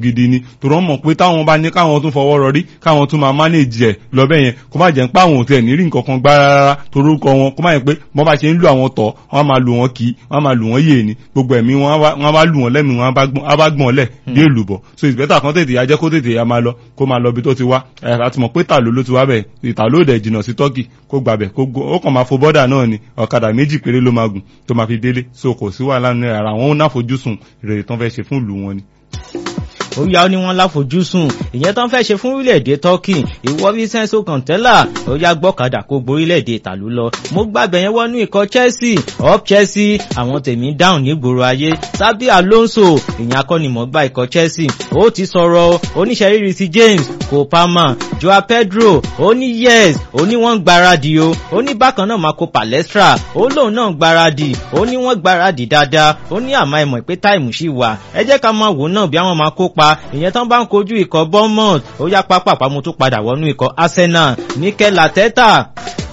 gidi ni torí wọ́n mọ̀ pé táwọn bá ní káwọn tún fọwọ́ rọrí káwọn tún máa manage ẹ̀ lọ́bẹ̀ yẹn kó má jẹ́ ń pa àwọn òtẹ̀ ní rí nǹkan kan gbá rárá torúkọ wọn kó má yẹ pé wọ́n bá ṣe ń lu àwọn tọ̀ wọ́n máa lu wọn kì í wọ́n máa lu wọn yé ni gbogbo ẹ̀mí wọn bá lu wọn lẹ́mí wọn á bá gbọ̀n lẹ̀ bí èlùbọ̀ so it's better kan tètè yá jẹ́ kó tètè yá máa lọ kó máa lọ bí tó ti wá ẹ̀ àti mọ̀ pé tàló ló ti wá bẹ̀ ìtàló dẹ̀ jìnnà sí tọ́kì kó gbàbẹ̀ ó kàn máa fo bọ́dà náà ni ọ̀kadà méjì péré ló máa gùn tó máa fi délé so kò sí wàhálà ní ara wọn ó náfojúsùn ìrètí tán fẹ́ ṣe fún ìlú wọn ni ó yá ó ní wọn láfojúsùn ìyẹn tó ń fẹ́ ṣe fún orílẹ̀-èdè turkey ìwọ Vincenzo Kantella ó yá gbọ́kadà kó gborílẹ̀-èdè ìtàlú lọ mo gbàgbẹ́ yẹn wọnú ikọ̀ Chelsea up Chelsea àwọn tèmi dáhùn nígboro ayé Xabi Alonso ìyẹn akọ́nimọ̀ọ́gbá ikọ̀ Chelsea ó ti sọ̀rọ̀ oníṣẹ́ríri sí James Cole Palmer Joao Pedro ó ní yes ó ní wọ́n ń gbáradì o ó ní bákan náà Marco Palestra ó lóun náà ń gbáradì ó ní wọ́n gbáradì dáadáa ó ní àmọ́ ẹ̀mọ̀ pé táìmù ṣì wà ẹ jẹ́ ká máa wò náà bí àwọn máa kópa ìyẹn tán bá ń kojú ikọ̀ Bournemouth ó yá pápápá mo tún padà wọnú ikọ̀ Arsenal Mikel Arteta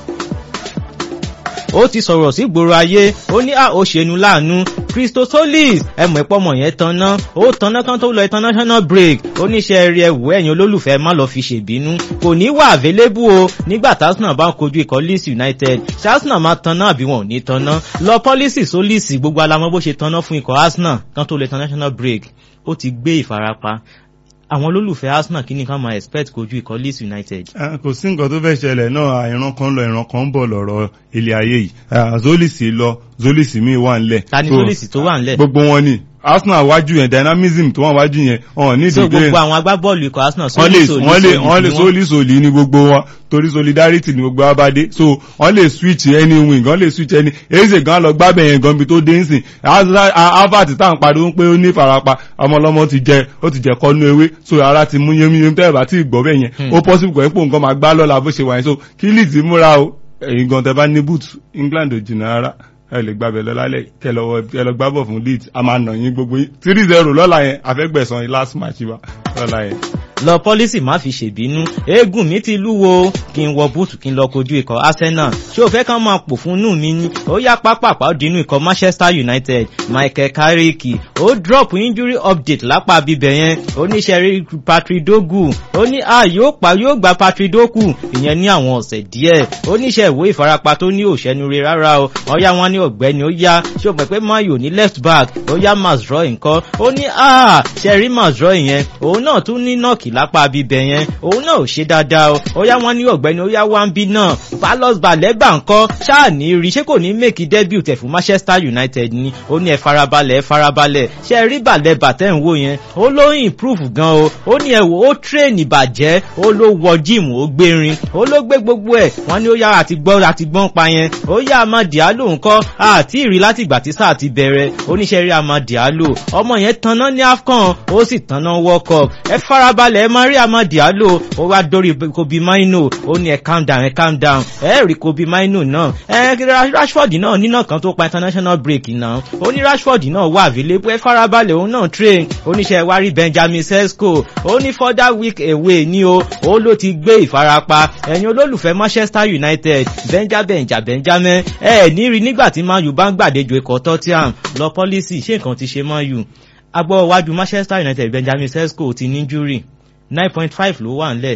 ó ti sọ̀rọ̀ sí gbòòrò ayé ó ní à ó ṣẹnu láàánú Christosolis ẹmọ̀ ìpọ́mọ̀ yẹn tanná ó tanná kan tó lọ international break oníṣẹ́ rí ẹwù ẹ̀yìn olólùfẹ́ má lọ fi ṣèbínú kò ní wà available o nígbà tásánà bá ń kojú ikọ̀ Leeds United ṣásánà máa tanná àbí wọn ò ní tanná lọ pọ́lísì sólìsì gbogbo alamọ́ bó ṣe tanná fún ikọ̀ Arsenal kan tó lọ international break ó ti gbé ìfarapa àwọn olólùfẹ́ Arsenal kí ni ká máa expect kojú ikọ̀ Leeds United. kò sí nǹkan tó fẹ́ ṣẹlẹ̀ náà ìran kan lọ ìran kan ń bọ̀ lọ́rọ̀ ilé ayé yìí Zolisi lọ Zolisi mi wà ńlẹ̀. ta ni Zolisi tó wà ńlẹ̀. gbogbo wọn ni Arsenal wájú yẹn dynamism tó wà wájú yẹn ọ̀hún ní so ìdíje gbogbo àwọn agbábọ́ọ̀lù ikọ̀ Arsenal wọ́n lè sólì wọ́n lè sólì wọ́n lè ni sólì sólì ní gbogbo wọn torí solidarity ní gbogbo abade so wọ́n lè switch any wing wọ́n lè switch any eze gan lọ gbábẹ̀ yẹn gan bi tó dé nsìn harvard tá à ń pariwo pé ó ní ìfarapa ọmọlọ́mọ ti jẹ ó ti jẹ kọ́nú ewé so ara ti mú yémiyémi tẹ́ ẹ̀ bá tí ì gbọ́ bẹ́ẹ̀ yẹn ó possible kọ́ ẹ́ pò nǹkan máa gbá lọ́la bó ṣe wà yẹn so kí Leeds múra o ẹ̀yin gan tẹ́ bá ní boot England ò jìnnà rárá ẹ lè gbàbẹ̀ lọ lálẹ́ kẹ lọ wọ- kẹ lọ gbábọ̀ fún Leeds a máa nà yín gbogbo yín three zero lọ́la yẹn àfẹ́gbẹ̀sán yín last match wa lọ́la yẹn. lọ pọ́lísì má fi ṣèbínú eégún mi ti lúwo kí n wọ búùtù kí n lọ kojú ikọ̀ Arsenal ṣé o fẹ́ kán máa pò fún inú mi ní ó yá pápápá ó dínú ikọ̀ Manchester United Michael Carrick ó drop injury update lápá bíbẹ̀ yẹn oníṣẹ́rí Patrick Dogu ó ní a yóò pa yóò gba Patrick Dogu ìyẹn ní àwọn ọ̀sẹ̀ díẹ̀ oníṣẹ́ ìwé ìfarapa tó ní òṣẹ́nure rárá o ọ̀yá wọn ní ọ̀gbẹ́ni ó yá ṣé o pẹ̀ pé mayo ní left back ó yá Mazroy nǹkan ó ní a ṣẹ́rí Mazroy yẹn òun náà tún ní nọ́ọ̀kì lápá bíbẹ̀ yẹn òun náà ò ṣe dáadáa o ó yá wọn ní ọ̀gbẹ́ni ó yá wá ń bí náà Carlos Baleba ńkọ́ ṣáà ní rí ṣé kò ní make debut ẹ̀ fún Manchester United ni ó ní ẹ farabalẹ̀ ẹ farabalẹ̀ ṣe rí Baleba tẹ́ ń wò yẹn ó ló ń improve gan o ó ní ẹ wò ó train ìbàjẹ́ ó ló wọ gym ó gbérin ó ló gbé gbogbo ẹ̀ wọ́n ní ó yá àti gbọ́ àti gbọ́n pa yẹn ó yá Amad Diallo ńkọ́ àti ìrí láti ìgbà tí sáà ti bẹ̀rẹ̀ oníṣẹ́ rí Amad Diallo ọmọ yẹn tanná ní AFCON ó sì tanná World Cup ẹ farabalẹ̀ ẹ máa rí Amad Diallo ó wá dórí Kobe Maino ó ní ẹ calm down ẹ calm down ẹ rí Kobe Maino náà ẹ Rashford náà nínà kan tó pa international break náà ó ní Rashford náà wà available ẹ farabalẹ̀ òun náà train oníṣẹ́ wa rí Benjamin Sesko ó ní further week away ní o ó ló ti gbé ìfarapa ẹ̀yin olólùfẹ́ Manchester United Benjamin jà Benjamin ẹ ní rí nígbà tí Man U bá ń gbàdéjò ikọ̀ Tottenham lọ pọ́lísì ṣé nǹkan ti ṣe Man U agbọ́ wájú Manchester United Benjamin Sesko ti ní injury nine point five ló wà ńlẹ̀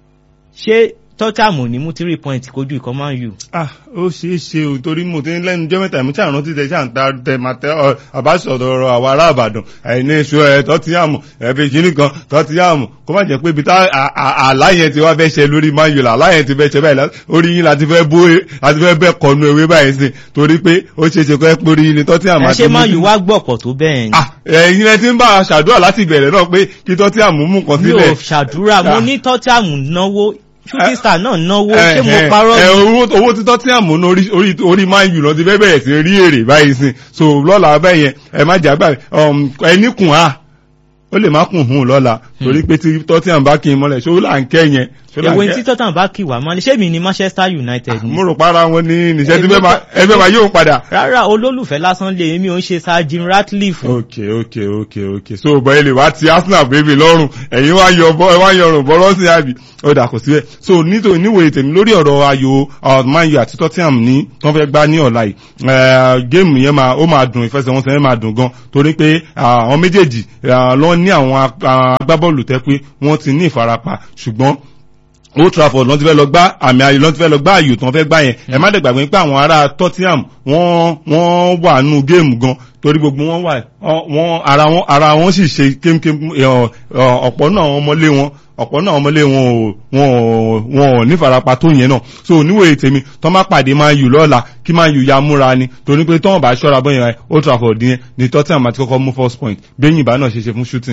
ṣé Tottenham ò ní mú three point kojú ikọ̀ Man U. ah ó ṣeé ṣe o torí mo ti ń lẹ́nu jẹ́ mẹ́ta mi tí àrùn ti tẹ̀ ṣáà ń ta tẹ̀ máa tẹ ọ àbáṣọ̀dọ̀ ọ̀rọ̀ àwọn ará àbàdàn àìní iṣu ẹ̀ tọ́tíyàmù ẹ̀fẹ̀ kìíní kan tọ́tíyàmù kó má jẹ́ pé ibi tá à- à- àlá yẹn ti wá fẹ́ ṣe lórí Man U là àlá yẹn ti fẹ́ ṣe báyìí lá- orí yín láti fẹ́ bó láti fẹ́ bẹ́ kọnu ewé báyìí sí torí pé ó ṣeé ṣe kó ẹ́ pé orí yín ni tọ́tíyàmù ẹ àti ṣé Man mú- U wá gbọ̀pọ̀ tó bẹ́ẹ̀ ni. ah ẹ̀yin ẹ ti ń bá a ṣàdúrà láti ìbẹ̀rẹ̀ náà pé kí tọ́tíyàmù mú nǹkan mi sílẹ̀ ò ṣàdúrà mo Ah. ní Tottenham náwó shooting Eh, star náà náwó ẹ ṣé mo ẹ parọ́ ẹ ni. owó owó títọ́ tí àmú ní orí orí orí Man U lọ ti fẹ́ bẹ̀rẹ̀ sí rí èrè báyìí sí so lọ́la bẹ́ẹ̀ yẹn ẹ má jà gbà ẹni kùn á ó lè má kùn hùn lọ́la torí pé tí tọ́tíyàn bá kí n mọ́lẹ̀ ṣó là ń kẹ́ yẹn ṣó là ń èwo kẹ́ tí Tottenham bá kì wá mọ́ ni ṣé mi ni Manchester United ni. mo rò para wọn ní níṣẹ́ tí Èmi fẹ́ máa ẹgbẹ́ máa yóò padà. rárá olólùfẹ́ lásán lè èmi ò ń ṣe Sir Jim Ratcliffe. ok ok ok ok so bọ́ ilé wa ti Arsenal bèbè lọ́rùn ẹ̀yin wá yọ bọ́ ẹ wá yọrùn bọ́ lọ́sìn àbí ó dà kò síbẹ̀ so nítorí níwòye tèmi lórí ọ̀rọ̀ ayò uh, Man U àti Tottenham ní tó fẹ́ gbá ní ọ̀la yìí eh, géèmù yẹn máa ó máa dùn ìfẹsẹ̀wọnsẹ̀ yẹn máa dùn gan torí pé ah, àwọn méjèèjì ah, lọ́n ní àwọn ag- àwọn agbábọ́ọ̀lù tẹ́ pé wọ́n ti ní ìfarapa ṣùgbọ́n Old Trafford lọ́n ti fẹ́ lọ gbá àmì ayò lọ́n ti fẹ́ lọ gbá ayò tán fẹ́ gbá yẹn ẹ má dẹ̀ gbàgbé pé àwọn ará Tottenham wọ́n wọ́n wà nù géèmù gan torí gbogbo wọn wà wọ́n ara wọn ara wọn sì ṣe kémkém ẹ, ọ, ọ̀pọ̀ náà àwọn ọmọlé wọn ọ̀pọ̀ náà àwọn ọmọlé wọn ò wọn ò wọn ò nífarapa tó yẹn náà so níwòye tèmi tọ́ má pàdé máa yù lọ́la kí máa yù ya múra ni torí pé tọ́wọ́n bá ṣọ́ra bọ́yẹn Old Trafford yẹn ni Tottenham àti kọ́kọ́ mú first point bẹ́yìn ìbá náà ṣe ṣe fún shooting.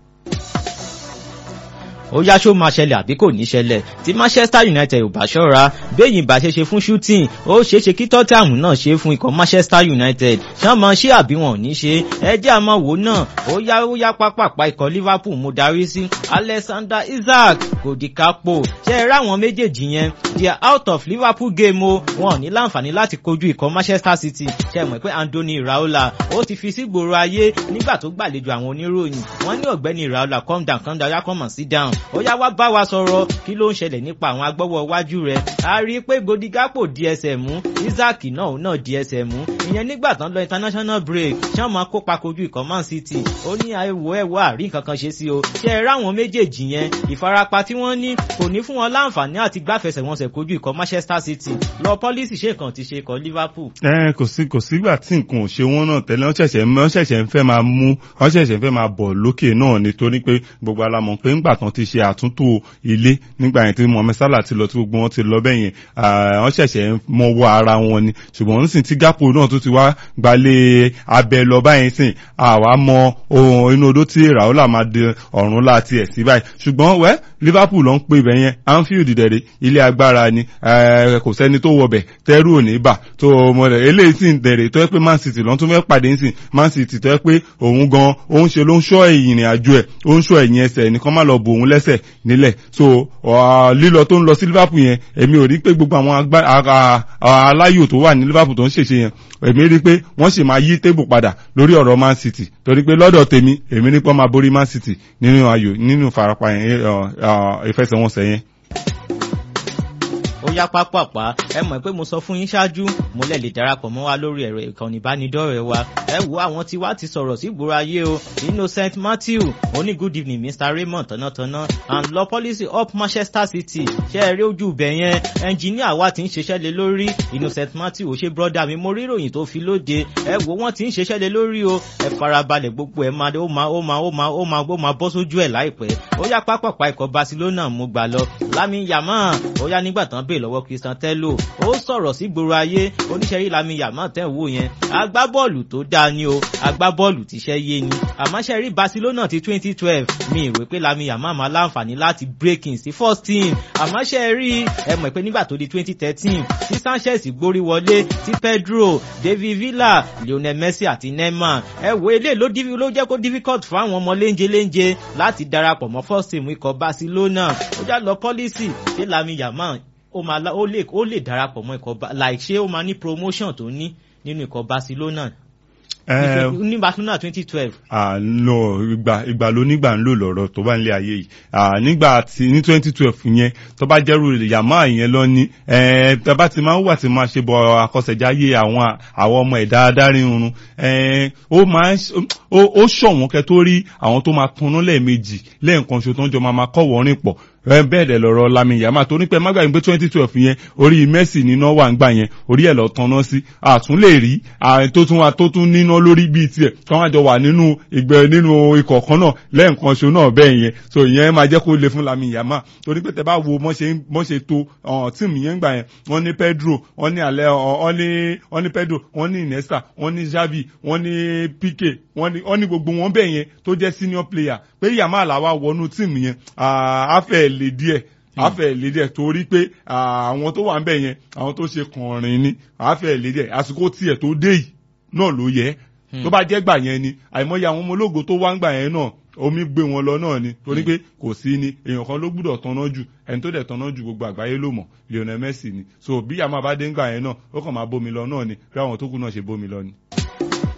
ó yá ṣó máa ṣẹlẹ̀ àbí kò ní ṣẹlẹ̀ tí Manchester United ò bá ṣọ́ra béyìn bá ṣe ṣe fún shooting ó ṣeé ṣe kí Tottenham náà ṣe fún ikọ̀ Manchester United ṣá máa ṣe àbí wọn ò ní ṣe ẹ jẹ́ àmọ́ wò náà ó yá ó yá pápápá ikọ̀ Liverpool mo darí sí Alexander Isaac kò di kápò ṣe é ráwọn méjèèjì yẹn they are out of Liverpool game o wọn ò ní láǹfààní láti kojú ikọ̀ Manchester City ṣe mọ̀ pé Anthony Iraola ó ti fi sígboro ayé nígbà tó gbàlejò àwọn oníròyìn wọ́n ní ọ̀gbẹ́ni Iraola calm down calm down yá come and sit down ó yá wá bá wa sọ̀rọ̀ kí ló ń ṣẹlẹ̀ nípa àwọn agbọ́wọ́ iwájú rẹ̀ a rí i pé godigapo di ẹsẹ̀ mú Isaac náà òun náà di ẹsẹ̀ mú ìyẹn nígbà tán lọ international break ṣé wọn máa kópa kojú ikọ̀ Man City ó ní ẹwọ ẹwọ àrí nǹkan kan ṣe sí o ṣe é ráwọn méjèèjì yẹn ìfarapa tí wọ́n ní kò ní fún wọn láǹfààní àti gbáfẹsẹ̀wọnsẹ̀ kojú ikọ̀ Manchester City lọ pọ́lísì ṣe kàn ti ṣe ikọ̀ Liverpool. ẹ kò sí kò sígbà tí nǹkan ò ṣe wọn náà tẹ́lẹ̀ wọ́n ṣẹ̀ṣẹ̀ wọ́n ṣẹ̀ṣẹ̀ ń fẹ́ máa mú wọ́n ṣẹ̀ṣẹ̀ ń fẹ́ máa bọ̀ lókè náà nítorí pé gbogbo alamọ̀ pé ńgbà tán ti ṣe àtúntò ilé nígbà yẹn tí Mohammed Salah ti lọ tí gbogbo wọn ti lọ bẹ́ẹ̀ yẹn wọ́n ṣẹ̀ṣẹ̀ ń mọwọ́ ara wọn ni ṣùgbọ́n nísìn tí Gakpo náà tó ti wá gbalẹ̀ abẹ lọ báyìí sìn àwa mọ ohun inú odó tí Raola máa di ọ̀run láti ẹ̀ sí báyìí ṣùgbọ́n wẹ́ Liverpool ló ń pè bẹ́ẹ̀ yẹn Anfield dẹ̀rẹ̀ ilé agbára ni kò sẹ́ni tó wọbẹ̀ tẹ́rù ò ní bà tó mọ rẹ̀ eléyìí sì ń dẹ̀rẹ̀ tó yẹ pé Man City lọ́n tún fẹ́ pàdé ń sìn Man City tó yẹ pé òun gan òun ṣe ló ń ṣọ́ ìrìn àjò ẹ̀ ó ń ṣọ́ ẹ̀yìn ẹsẹ̀ nìkan má lọ bò òun lẹ́sẹ̀ nílẹ̀ so lílọ tó ń lọ sí Liverpool yẹn èmi ò rí pé gbogbo àwọn aláyò tó wà ní Liverpool tó ń ṣèṣe yẹn èmi rí pé wọ́n sì máa yí tébù padà lórí ọ̀rọ̀ Man City torí pé lọ́dọ̀ tèmi èmi ní pé wọ́n máa borí Man City nínú ayò nínú ìfarapa yẹn ìfẹsẹ̀wọnsẹ̀ yẹn ó yá pápápá ẹ mọ̀ pé mo sọ fún yín ṣáájú mo lẹ̀ lè darapọ̀ mọ́ wa lórí ẹ̀rọ ìkànnì ìbánidọ́rẹ̀ẹ́ wa ẹ wo àwọn tí wá ti sọ̀rọ̀ sí ìgboro ayé o Innocent Matthew oní good evening Mr Raymond tọ̀nàtọ̀nà and law policy up Manchester City ṣe é rí ojú ibẹ̀ yẹn ẹnjìníà wa ti ń ṣiṣẹ́ lé lórí Innocent Matthew ó ṣe brọ́dà mi mo rí ìròyìn tó fi lóde ẹ wo wọ́n ti ń ṣiṣẹ́ lé lórí o ẹ farabalẹ̀ gbogbo ẹ máa ó máa ó máa ó máa ó máa ó máa bọ́ sójú ẹ̀ láìpẹ́ ó yá pápápá ikọ̀ Barcelona mo gbà lọ Lamin Yamal ó yá nígbà tán bèè lọ́wọ́ Christian Tello ó sọ̀rọ̀ sí gbòòrò ayé oníṣẹ́rí Lamin Yamal tẹ̀ wò yẹn agbábọ́ọ̀lù tó dáa ni o agbábọ́ọ̀lù tíṣẹ́ yé ni àmọ́ ṣe rí Barcelona ti twenty twelve mi ìwé pé Lamin Yamal máa láǹfààní láti break in sí first team àmọ́ ṣe rí ẹ mọ̀ pé nígbà tó di twenty thirteen tí Sanchez gbórí wọlé tí Pedro David Villa Lionel Messi àti Neymar ẹ wo eléyìí ló ló jẹ́ kó difficult fún àwọn ọmọ léńjẹ léńjẹ láti darapọ̀ mọ́ first team ikọ̀ Barcelona ó já lọ pọ́lísì ṣé Lamin Yamal ó máa ó lè ó lè darapọ̀ mọ́ ikọ̀ like ṣé ó máa ní promotion tó ní nínú ikọ̀ Barcelona ní Barcelona twenty twelve. no ìgbà ìgbà ló nígbà ń lò lọ́rọ̀ tó bá ń lé ayé yìí nígbà tí ní twenty twelve yẹn tó bá jẹ́rù yàmá yẹn lọ ní tẹ́bá ti máa ń wà tí máa ṣe bọ àkọsẹ̀jáyé àwọn àwọn ọmọ ẹ̀dá adarí irun ó máa ó ṣọ̀wọ́n kẹ́ tó rí àwọn tó máa tanná lẹ́ẹ̀mejì lẹ́ẹ̀kan ṣo tó ń jọ máa máa kọ́ wọ́rin pọ̀ bẹ́ẹ̀ dẹ̀ lọ́rọ̀ Lamin Yamal torí pé mágbàgbé pé twenty twelve yẹn orí Messi níná wà ń gbà yẹn orí ẹ̀ lọ tanná sí àtún lè rí tó tún wa tó tún níná lórí bíi tiẹ̀ kí wọ́n jọ wà nínú ìgbẹ́ nínú ikọ̀ kan náà lẹ́ẹ̀kan ṣo náà bẹ́ẹ̀ yẹn so ìyẹn máa jẹ́ kó le fún Lamin Yamal torí pé tẹ bá wo mọ́ ṣe tó tíìmù yẹn gbà yẹn wọ́n ní Pedro wọ́n ní alẹ́ wọ́n ní Pedro wọ́n ní Iniesta wọ́n ní Xavi wọ́n ní Pique wọ́n ní gbogbo wọn bẹ́ẹ̀ yẹn tó jẹ́ senior player pé Yamal àwa wọnú tíìmù yẹn àáfẹ́ lè díẹ̀ àáfẹ́ lè díẹ̀ torí pé àwọn tó wà ń bẹ̀ yẹn àwọn tó ṣe kànrin ni àáfẹ́ lè díẹ̀ àsìkò tiẹ̀ tó dé yìí náà ló yẹ tó bá jẹ́ gbà yẹn ni àìmọye àwọn ọmọ ológo tó wá ń gbà yẹn náà omi gbé wọn lọ náà ni torí pé kò sí ni èèyàn kan ló gbúdọ̀ tanná jù ẹni tó dẹ̀ tanná jù gbogbo àgbáyé ló mọ̀ Lionel Messi ni so bí Yamal bá dé ń gbà yẹn náà ó kàn máa bómi lọ náà ni bí àwọn tó kù náà ṣe bómi lọ ni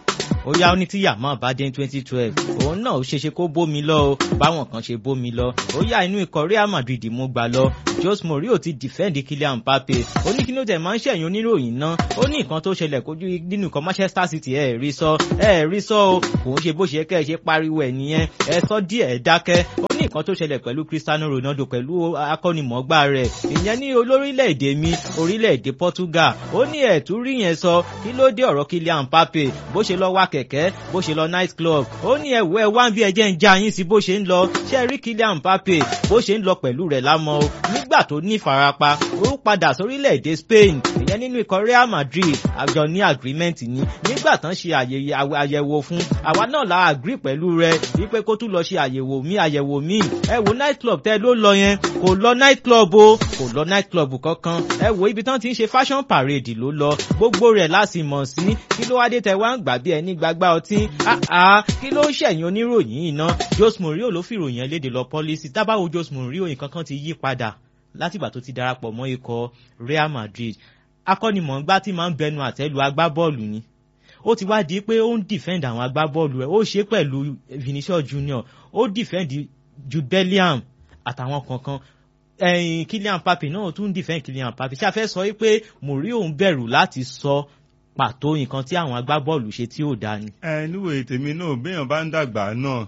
ó yá ó ní tí yàmá bá dé twenty twelve òun náà ó ṣeéṣe kó bómi lọ o báwọn kan ṣe bómi lọ ó yá inú ikọ̀ Real Madrid mú gbà lọ Jose Mourinho ti defend Kylian Mbappe ó ní kí ló tẹ̀ máa ń ṣẹ̀yìn oníròyìn náà ó ní nǹkan tó ṣẹlẹ̀ kojú nínú ikọ̀ Manchester City ẹ̀ rí sọ ẹ̀ rí sọ o kò ń ṣe bó ṣe kẹ́ ẹ ṣe pariwo ẹ̀ nìyẹn ẹ sọ díẹ̀ ẹ dákẹ́ ó ní nǹkan tó ṣẹlẹ̀ pẹ̀lú Cristiano Ronaldo pẹ̀lú akọ́nimọ̀ọ́gbá rẹ̀ ìyẹn ní olórílẹ̀‐èdè mi orílẹ̀‐èdè Portugal ó ní ẹ̀tún rí yẹn sọ kí ló dé ọ̀rọ̀ Kylian Mbappe bó ṣe lọ wá kẹ̀kẹ́ bó ṣe lọ night club ó ní ẹ̀wọ́ ẹ̀ wá bí ẹjẹ́ ń já yín sí bó ṣe ń lọ ṣe rí Kylian Mbappe bó ṣe ń lọ pẹ̀lú rẹ̀ lámọ́ o nígbà tó ní ìfarapa ó padà sórílẹ̀‐èdè Spain ìyẹn nínú ikọ̀ Real Madrid àjọ ní agreement ni nígbà tán ṣe àyẹ̀wò fún àwa náà la agree pẹ̀lú rẹ̀ wípé kó tún lọ ṣe àyẹ̀wò mí àyẹ̀wò mí ẹ wo night club tẹ́ ló lọ yẹn kò lọ night club o kò lọ night club kankan ẹ wo ibi tán ti ń ṣe fashion parade ló lọ gbogbo rẹ̀ láti mọ̀ sí kí ló wá dé tẹ wá ń gbà bí ẹni gbàgbá ọtí àá kí ló ṣẹ̀yìn oníròyìn iná Jose Mourinho ló fìròyìn ẹ léde lọ pọ́lísì tábàwò Jose Mourinho nǹkan kan ti yí padà látìgbà tó ti darapọ̀ mọ́ ikọ̀ Real Madrid akọ́nimọ̀ọ́gbá tí máa ń bẹnu àtẹ́lu agbábọ́ọ̀lù ni ó ti wá di pé ó ń defend àwọn agbábọ́ọ̀lù ẹ̀ ó ṣe pẹ̀lú Vinicius Junior ó defend Jude Bellingham àtàwọn kankan ẹ̀yìn Kylian Mbappe náà tún defend Kylian Mbappe ṣé a fẹ́ sọ wípé Mourinho ń bẹ̀rù láti sọ pàtó nǹkan tí àwọn agbábọ́ọ̀lù ṣe tí ò dáa ni. ẹ níwèé tèmi náà béèyàn bá ń dàgbà náà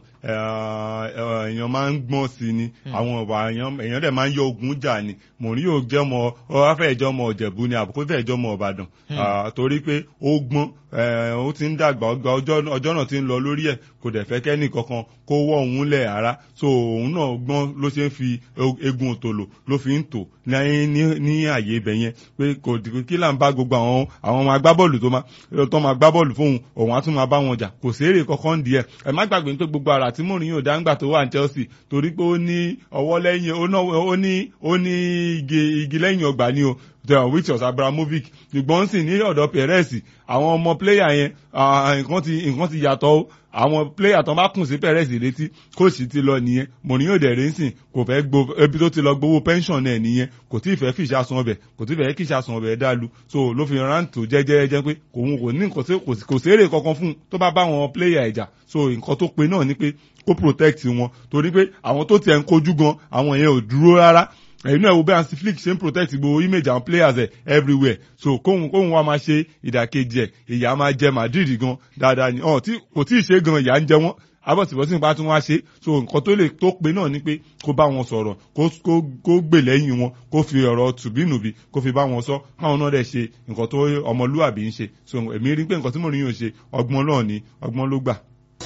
èèyàn máa ń gbọ́n sí ni àwọn ọ̀wà èèyàn dẹ̀ máa ń yọ ogun jà ni Mourinho jẹ́ ọmọ ọ fẹ́ jẹ́ ọmọ Ọ̀jẹ̀bú ni àbùkù fẹ́ jẹ́ ọmọ Ìbàdàn torí pé ó gbọ́n ó ti ń dàgbà ọjọ́ náà ti ń lọ lórí ẹ̀ kò dẹ̀ fẹ́ kẹ́ni kankan kó wọ́ òun lẹ̀ ara so òun náà gbọ́n ló ṣe ń fi egun òtòlò ló fi ń tò ní àyè ibẹ̀ yẹn pé kò kí là ń bá gbogbo àwọn àwọn ọmọ agbábọ́ọ̀lù tó máa tó máa gbá bọ́ọ̀lù fóun òun á tún máa bá wọn jà kò séèrè kankan di ẹ̀ ẹ má gbàgbé pé gbogbo ara tí Mourinho dáńgbà tó wà ní Chelsea torí pé ó ní ọwọ́ lẹ́yìn ó ní ó ní igi lẹ́yìn ọgbà ni o the which was Abramovic ṣùgbọ́n sì ní ọ̀dọ̀ Perez àwọn ọmọ pléyà yẹn nǹkan ti nǹkan ti yàtọ̀ o àwọn pléyà tó bá kùn sí Perez létí kóòsì ti lọ nìyẹn Mourinho dẹ̀rẹ́ ń sìn kò fẹ́ gbó ebi tó ti lọ gbowó pension náà nìyẹn kò tí ì fẹ́ fìṣà sun ọbẹ̀ kò tí ì fẹ́ kìṣà sun ọbẹ̀ dálu so ló fi rántó jẹ́jẹ́jẹ́ pé òun kò ní nǹkan kò sérè kankan fún un tó bá bá àwọn pléyà ìjà so nǹkan tó pe náà ni pé kó protect wọn torí pé àwọn tó tiẹ̀ ń kojú gan àwọn yẹn ò dúró rárá ẹ̀yin náà wo bí Hansi Flick ṣe ń protect gbogbo image àwọn players ẹ̀ everywhere so kóhun kóhun wa máa ṣe ìdàkejì ẹ̀ ìyá máa jẹ Madrid gan dáadáa ni ọ̀ tí kò tí ì ṣe gan ìyá ń jẹ wọ́n abọ́sibọ́sí nípa tí wọ́n á ṣe so nǹkan tó lè tó pe náà ni pé kó bá wọn sọ̀rọ̀ kó gbè lẹ́yìn wọn kó fi ọ̀rọ̀ tùbínùbí kó fi bá wọn sọ káwọn náà dẹ̀ ṣe nǹkan tó ọmọlúwàbí ń ṣe so èmi rí pé nǹkan tí Mourinho ṣe ọgbọ́n náà ni ọgbọ́n ló gbà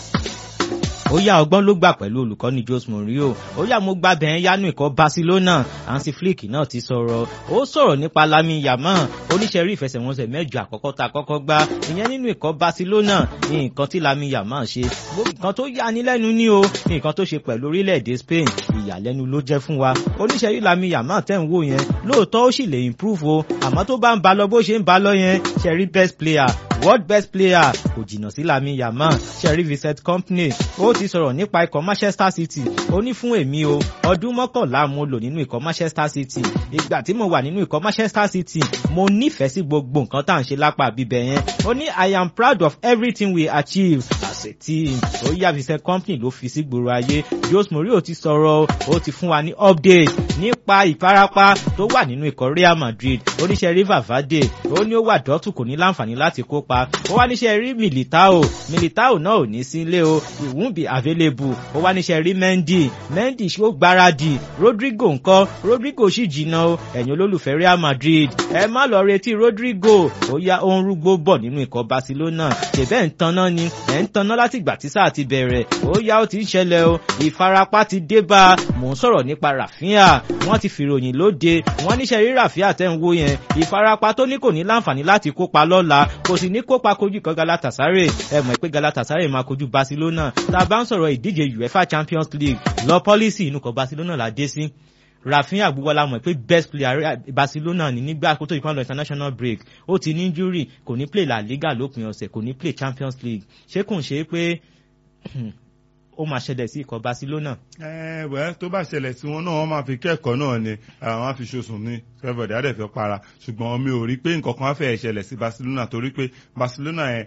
ó yá ọgbọ́n ló gbà pẹ̀lú olùkọ́ni Jose Mourinho ó yá mo gba bẹ̀ẹ́ yánú ikọ̀ Barcelona Hansi Flick náà ti sọ̀rọ̀ ó sọ̀rọ̀ nípa Lamine Yamal oníṣẹ́rí ìfẹsẹ̀wọnsẹ̀ mẹ́jọ àkọ́kọ́ tá a kọ́kọ́ gbá ìyẹn nínú ikọ̀ Barcelona ní nǹkan tí Lamine Yamal ṣe nǹkan tó yà ní lẹ́nu ní o ní nǹkan tó ṣe pẹ̀lú orílẹ̀-èdè Spain ìyàlẹ́nu ló jẹ́ fún wa oníṣẹ́rí Lamine Yamal tẹ̀ ń wò yẹn lóòótọ́ ó sì lè improve o àmọ́ tó bá ń ba lọ bó ṣe ń ba lọ yẹn ṣẹ́rí best player world best player kò jìnnà sí Lamine Yamal ṣẹ́rí Vincent Kompany ó ti sọ̀rọ̀ nípa ikọ̀ Manchester City ó ní fún èmi o ọdún mọ́kànlá mo lò nínú ikọ̀ Manchester City ìgbà tí mo wà nínú ikọ̀ Manchester City mo nífẹ̀ẹ́ sí gbogbo nǹkan tá à ń ṣe lápá bíbẹ̀ yẹn ó ní I am proud of everything we achieve as a team ó yá Vincent Kompany ló fi sí gbòòrò ayé Jose Mourinho ti sọ̀rọ̀ ó ti fún wa ní update nípa ìfarapa tó wà nínú ikọ̀ Real Madrid oníṣẹ́ River Vade ó ní ó wà dọ́tù kò ní láǹfààní láti kópa ó wá níṣẹ́ rí Militao Militao náà ò ní sílé o it won't be available ó wá níṣẹ́ rí Mendy Mendy ṣó gbáradì Rodrigo ńkọ́ Rodrigo sì jìnnà o ẹ̀yin olólùfẹ́ Real Madrid ẹ má lọ retí Rodrigo ó yá ó ń rúgbó bọ̀ nínú ikọ̀ Barcelona ṣèbẹ́ ń tanná ni ẹ̀ ń tanná láti ìgbà tí sáà ti bẹ̀rẹ̀ ó yá ó ti ń ṣẹlẹ̀ o ìfarapa ti dé bá a mò ń sọ̀rọ̀ nípa Rafinha wọ́n ti fìròyìn lóde wọ́n níṣẹ́ rí Rafinha tẹ́ ń wo yẹn ìfarapa tó ní kò ní láǹfààní láti kópa lọ́la kò sì ní kópa kojú kan Galatasaray ẹ mọ̀ pé Galatasaray máa kojú Barcelona tá a bá ń sọ̀rọ̀ ìdíje UEFA Champions League lọ pọ́lísì inú kan Barcelona la dé sí Rafinha gbogbo la mọ̀ pé best player Barcelona ní nígbà kó tó ìpínlẹ̀ international break ó ti ní injury kò ní play La Liga lópin ọ̀sẹ̀ kò ní play Champions League ṣé kò ń ṣe pé ó máa ṣẹlẹ̀ sí ikọ̀ Barcelona. ẹ wẹ́ tó bá ṣẹlẹ̀ sí wọn náà wọ́n máa fi kẹ́kọ̀ọ́ náà ni àwọn á fi ṣoṣùn ní fẹ́fọ̀dé àdẹ̀fẹ́ para ṣùgbọ́n mi ò rí pé nǹkan kan á fẹ́ ṣẹlẹ̀ sí Barcelona torí pé Barcelona yẹn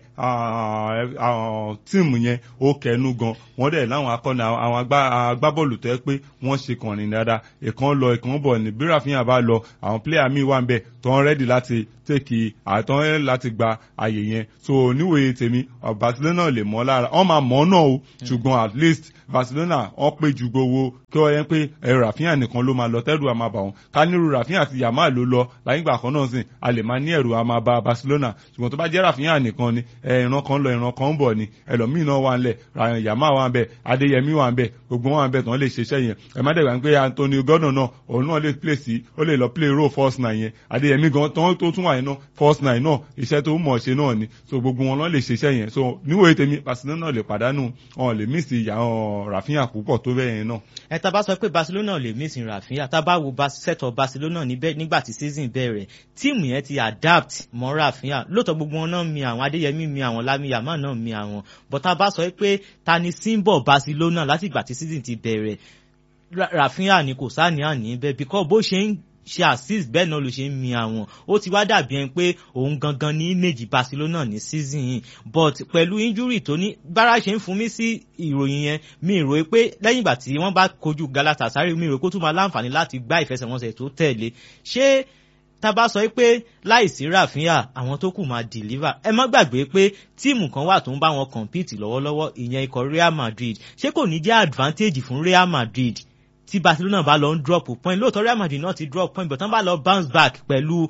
tíìmù yẹn ó kẹnu gan wọ́n dẹ̀ láwọn akọni àwọn agbábọ́ọ̀lù tó yẹ pé wọ́n ṣe kànrin dáadáa ìkan lọ ìkan bọ̀ ní bí Rafinha bá lọ àwọn pílẹ̀yà míì wà ń bẹ̀ tó ń rẹ́dì láti tèkì àtọ́ láti gba àyè yẹn so níwèé tèmi Barcelona lè mọ́ lára wọ́n máa mọ́ náà o ṣùgbọ́n at least Barcelona wọ́n pé ju gbowó kí wọ́n yẹn pé ẹ̀rọ Rafinha nìkan ló máa lọ tẹ́rù àmà bà wọ́n ká nírú Rafinha àti Yamal ló lọ láyé ìgbà kan náà sìn a lè máa ní ẹ̀rù àmà bà Barcelona ṣùgbọ́n tó bá jẹ́ Rafinha nìkan ni ìran kan lọ ìran kan ń bọ̀ ni ẹlòmíì náà wà ń lẹ̀ Yamal wà ń bẹ̀ Adéyẹmí wà ń bẹ̀ gbogbo wọn wà ń bẹ̀ tán lè ṣiṣẹ́ yẹn ẹ má dẹ̀gbà pé Antonio Gordon náà òun náà lè play sí ó lè lọ play role first nine yẹn Adéyẹmí gan tó tún wà yẹn náà first nine náà iṣẹ́ tó mọ̀ ṣe náà ni so gbogbo wọn náà lè ṣiṣẹ́ yẹn so níwòye tèmi Barcelona lè pàdánù wọn lè mí sí ìyá Rafinha púpọ̀ tó bẹ́ẹ̀ yẹn náà. ẹ tá bá sọ pé Barcelona lè mí sí Rafinha tá bá wo sẹ́tọ̀ Barcelona nígbà tí season bẹ̀rẹ̀ tíìmù yẹn ti adapt mọ́ Rafinha lóòótọ́ gbogbo wọn náà mi àwọn Adéyẹmí mi àwọn Lami Yamal náà mi àwọn but tá bá sọ pé ta ni symbol Barcelona láti ìgbà tí season ti bẹ̀rẹ̀ Rafinha ni kò sáà ní àní bẹ́ẹ̀ because bó ṣe ń ṣe assist bẹ́ẹ̀ náà ló ṣe ń mi àwọn ó ti wá dàbí ẹni pé òun gangan ní méjì Barcelona ní season yìí but pẹ̀lú injury tó ní bára ṣe ń fún mi sí ìròyìn yẹn mi rò pé lẹ́yìn ìgbà tí wọ́n bá kojú Galatasaray mi rò pé ó tún máa láǹfààní láti gbá ìfẹsẹ̀wọnsẹ̀ tó tẹ̀lé ṣé tá bá sọ pé láìsí Rafinha àwọn tó kù máa deliver ẹ má gbàgbé pé tíìmù kan wà tó ń bá wọn compete lọ́wọ́lọ́wọ́ ìyẹn ikọ̀ Real Madrid ṣé kò ní jẹ́ advantage fún Real Madrid tí Barcelona bá lọ ń drop point lóòótọ́ Real Madrid náà ti drop point but tán bá lọ bounce back pẹ̀lú